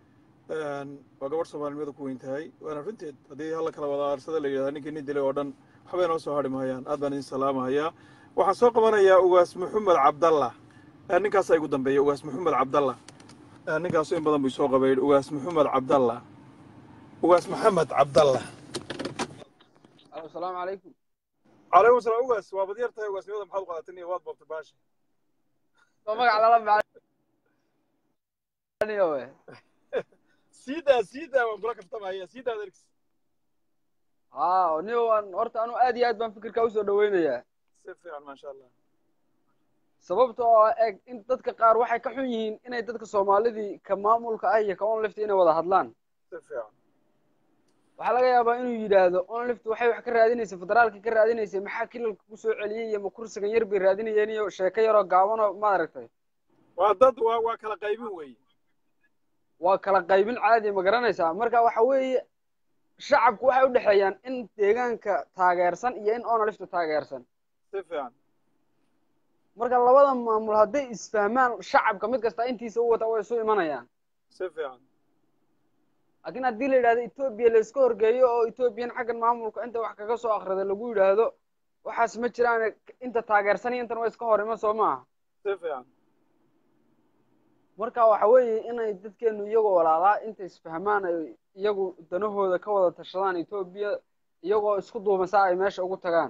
waa gabadh soomaalinimada ku weyn tahay waana runteed haddii halla kala wada aarsada la yidhahda ninkii nin dilay oo dhan waxbay noo soo hadhi mahayaan aad baan idin salaamahayaa waxaan soo qabanayaa ugaas maxamed cabdalla ninkaasaa igu dambeeya ugaas maxamed cabdalla ninkaasu in badan buu soo qabay ugaas maxamed cabdalla ugaas maxamed cabdalla asalaamu calaykum calaykum salaam ugaas waa badyar tahay ugaasnimada maxaad u qaadatay niyo waad boobtay baasha soo magac lala macaniyo we siidaa siidaa waan kula kaftamaya siidaa dergs ha niyo waan horta anu aad iyo aad baan fikirkaa usoo dhaweynayaa si fiican maasha allah sababta oo eg in dadka qaar waxay ka xun yihiin inay dadka soomaalidii ka maamulka ah iyo ka onleft inay wada hadlaan si fiican waxaa laga yaabaa inuu yidhaahdo onlift waxay wax ka raadinaysa federaalka ka raadinaysa maxaa kilalka kusoo celiyey iyo ma kursigan yar bay raadinayeen iyo sheeko yaroo gaaban oo maaragtay waa dad waa waa kala qaybin weeye waa kala qaybin caadi ma garanaysaa marka waxa weeye shacabku waxay u dhexeeyaan in deegaanka taageersan iyo in onlifta taageersan si fiican marka labada maamul hadday isfahmaan shacabka mid kasta intiisa u wata way isu imanayaan si fiican laakiin haddii la yidhahdo etoobiya la iska horgeeyo oo etoobiyan xaggan maamulka inta wax kaga soo akrida lagu yidhaahdo waxaas ma jiraan inta taageersan iyo intan waa iska hor iman soo maaha si fiican marka waxa weeye inay dadkeenu iyagoo walaalaa inta isfahmaan ay iyagu danahooda ka wada tashadaan etoobiya iyagoo isku duuban saa ay meesha ugu tagaan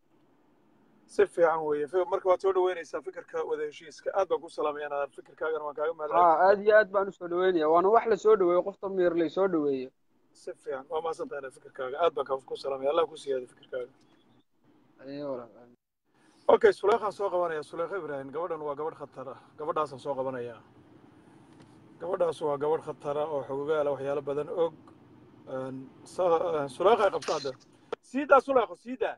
si fiican weeye Fi- marka waad soo dhaweynaysaa fikirka wada heshiiska aad baan ku salaamaya inaad fikirkaagana waan kaaga mahad ha aad iyo aad baan usoo dhaweynaya waana wax lasoo dhaweeyo qofta miir laysoo dhaweeyo si fiican waa mahadsan tahay fikirkaaga aad baan kaa ku salaamaya allah ku siyaada fikirkaaga Ayo, walaal. okay suleekhaan soo qabanaya suleekha ibraahim gabadhan waa gabadh khatar ah gabadhaasaan soo qabanaya gabadhaas waa gabadh khatara oo xogogaala waxyaalo badan og Een, sa- suleekha qabta hadda siidaa suleekho siidaa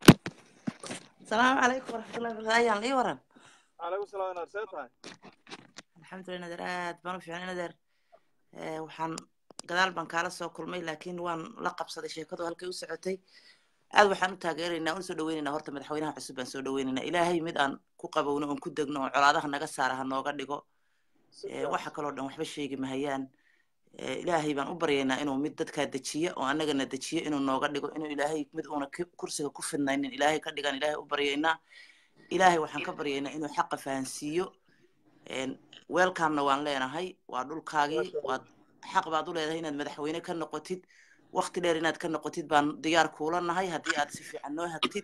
السلام عليكم ورحمة الله وبركاته أيان لي ورن calaykum salaam inaad see tahay الحمد لله ندر آد بانو في عنا ندر آه وحن قدال بان كالا سو كلمي لكن وان لقب صدي شيكادو هالكي وسعتي aad waxaan u taageeraynaa un soo dhaweynaynaa horta madaxweynaha cusub baan soo dhaweynaynaa ilaahay mid aan ku qabowno oon ku degno oo colaadaha naga saara ha nooga dhigo Eh, waxa kaloo dhan waxba sheegi mahayaan Eh, ilaahay baan u baryaynaa inuu mid dadkaa dejiya oo annagana dejiya inuu nooga dhigo inuu ilaahay mid uuna ki- kursiga ku fidnaynin ilaahay ka dhigan ilaahay u baryaynaa ilaahay waxaan ka baryaynaa inuu xaqa fahansiiyo weelkaamna waan leenahay waa dhulkaagii waad xaq baad u leedahay inaad madaxweyne ka noqotid wakti dheer inaad ka noqotid baan diyaar kuula nahay haddii aad si fiican noo hagtid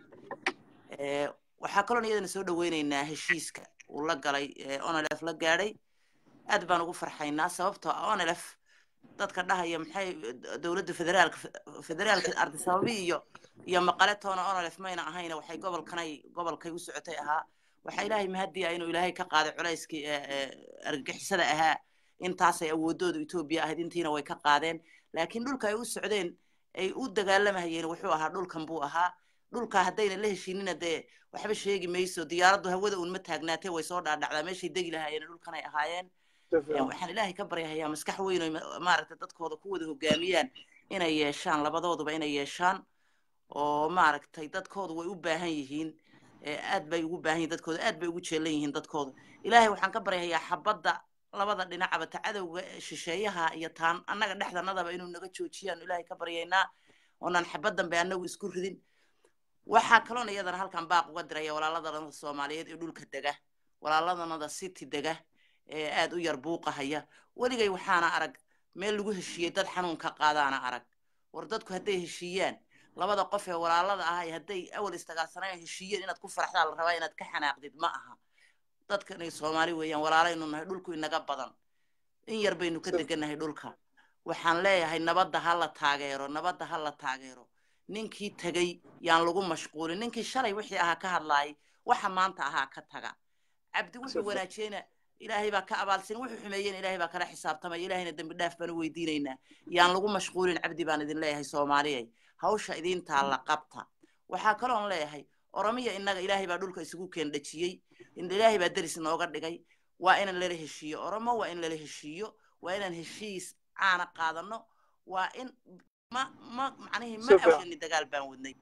Eh, waxaa kaloon iyadana soo dhaweynaynaa heshiiska uu la galay eh, onlf la gaadhay aad baan ugu farxaynaa sababtoo ah onlf dadka dhahaya maxay dowladda federaalka federaalka ardisababi iyo iyo maqale toona onlf mayna ahayna waxay gobolkanay gobolkay u socotay ahaa waxaa ilaahay mahadiya inuu ilaahay ka qaaday culayskii ee, ee, argagixisada ahaa intaasay awoodooda etoobiya ahayd intiina way ka qaadeen laakiin dhulka ay u socdeen ay u dagaalamayeen wuxuu ahaa dhulkan buu ahaa dhulka haddayna la heshiinina dee waxba sheegi mayso diyaaraddu hawada uun ma taagnaatee way soo dhaadhacdaa meeshay degi lahaayeen dhulkan ay ahaayeen Een, waxaan ilaahay ka baryahayaa maskax weyn oo ma- maaragtay dadkooda ku wada hogaamiyaan inay yeeshaan labadooduba inay yeeshaan oo maaragtay dadkoodu way u baahan yihiin ee aad bay ugu baahan yihiin dadkooda aad bay ugu jeelan yihiin dadkooda ilaahay waxaan ka baryahayaa xabadda labada dhinacaba ta cadowga ee shisheeyaha iyo taan annaga dhexdanadaba inuu naga joojiyaan ilaahay ka baryaynaa oonaan xabad dambe annagu isku ridin waxaa kaloona iyadana halkan baaq uga diraya walaaladana soomaaliyeed ee dhulka dega walaaladanada city dega ee aad u yar buuqahaya weligay waxaana arag meel lagu heshiiyey dad xanuunka qaadaana arag war dadku hadday heshiiyaan labada qof ee walaalada ah hadday awal istagaasanayan heshiiyeen inaad ku faraxdaa la rabaa inaad ka xanaaqdid ma aha dadkanay soomaali weeyaan walaalaynu nahay dhulku inaga badan in yar baynu ka degannahay dhulka waxaan leeyahay nabadda ha la taageero nabadda ha la taageero ninkii tegey yaan lagu mashquulin ninkii shalay wixii ahaa ka hadlaayay waxa maanta ahaa ka taga cabdi wuxuu wanaajiyeyna ilaahay baa ka abaalsin wuxuu xumeeyeen ilaahay baa kala xisaabtamaya ilaahayna dembi dhaaf baan u weydiinaynaa yaan lagu mashquulin cabdi baan idin leeyahay soomaaliyay hawsha idin taalla qabta waxaa kaloon leeyahay oromiya innaga ilaahay baa dhulka isugu keen dhajiyey ilaahay baa deris nooga dhigay waa in lala heshiiyo oromo waa in lala heshiiyo waa inaan heshiis caana qaadano waa in ma ma macnihii ma Si fiican. awshani dagaal baan wadnay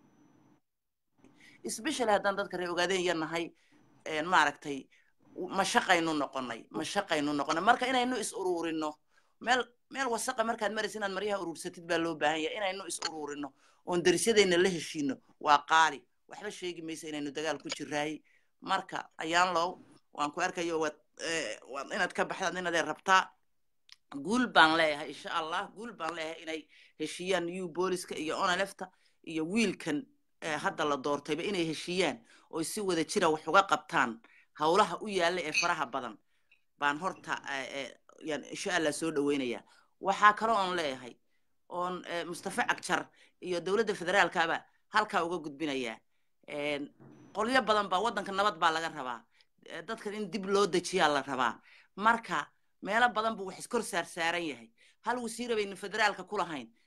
especially haddaan dadka reer ogaadeen yar nahay een, maaragtay mashaqaynu noqonay mashaqaynu noqonay marka inaynu is uruurino meel meel wasaqa markaad maraysa inaad maryaha uruursatid baa loo baahan yahay inaynu is uruurino oon darisyadayna la heshiino waa qaali waxba sheegi maysa inaynu dagaal ku jiraay marka ayaan low waan ku arkayo waad eh, waad inaad ka baxdaad inaad rabtaa guul baan leeyahay insha allah guul baan leeyahay inay heshiiyaan new booliska iyo onalefta iyo wiilkan eh, hadda la doortayba inay heshiiyaan oo si wada jira wax uga qabtaan howlaha u yaalla ee faraha badan baan horta eh, eh, yaan insha allah soo dhaweynaya waxaa kaloo oon leeyahay oon eh, mustafa cagjar iyo dowladda federaalkaba halkaa uga gudbinayaa Een, qolyo badan baa waddanka nabad baa laga rabaa Eh, dadkan in dib loo dejiyaa la rabaa marka meelo badan buu wax iskor saarsaaran yahay hal wasiira baynu federaalka ku lahayn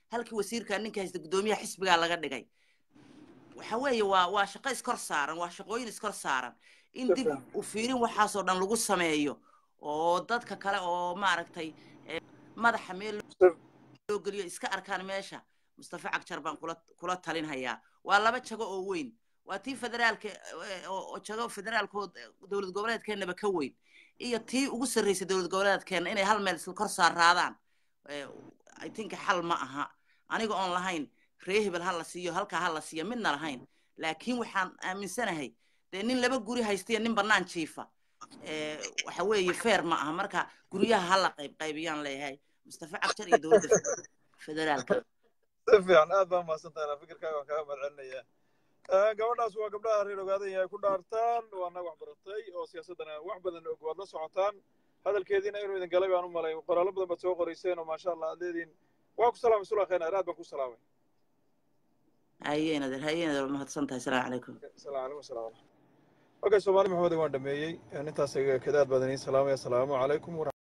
halkii wasiirka ninka haysta guddoomiyaha xisbigaa laga dhigay waxa weeye waa waa shaqo iskor saaran waa shaqooyin iskor saaran in dib u fiirin waxaasoo dhan lagu sameeyo oo dadka kale oo maaragtay eh, madaxa meel loo geliyo iska arkaan meesha mustafa cagjar baan kula kula talinhayaa waa laba jago oo weyn waa tii federaalka eh, oo oo jago federaalkood eh, dowlad goboleedkeennaba ka weyn iyo tii ugu sarreysay dowlad goboleedkeenna inay hal meel isla kor saaraadaan Eh, i think xal ma aha aniga oon lahayn ree hebel ha la siiyo halkaa ha la siiyo midna lahayn laakiin waxaan aaminsanahay dee nin laba guri haystayo nin bannaan jiifa Eh, waxa weeye feer ma aha marka guryaha ha la qayb qaybiyaan leeyahay mustafa cagjar iyo dowladda federaalka si fiican aad baa mahadsan tahay fikirkaaga waan kaaga mahad celinayaa Eh, gabadhaas waa gabdhaha reer ogaadan yahay ku dhaartaan waa nag wax baratay oo siyaasaddana wax badan og waad la socotaan hadalkeediina inuu idin galay baan u malay qoraallo badan baad soo qorayseen oo maasha allah aad leediin waa ku salaamay sulaa khayr aad baan ku salaamay hayeenader hayeenader waa mahadsan tahay asalaamu calaykum السلام عليكم السلام عليكم اوكي سومالي محمد waan dhameeyey intaas kadaad badan iin salaamaya asalaamu calaykum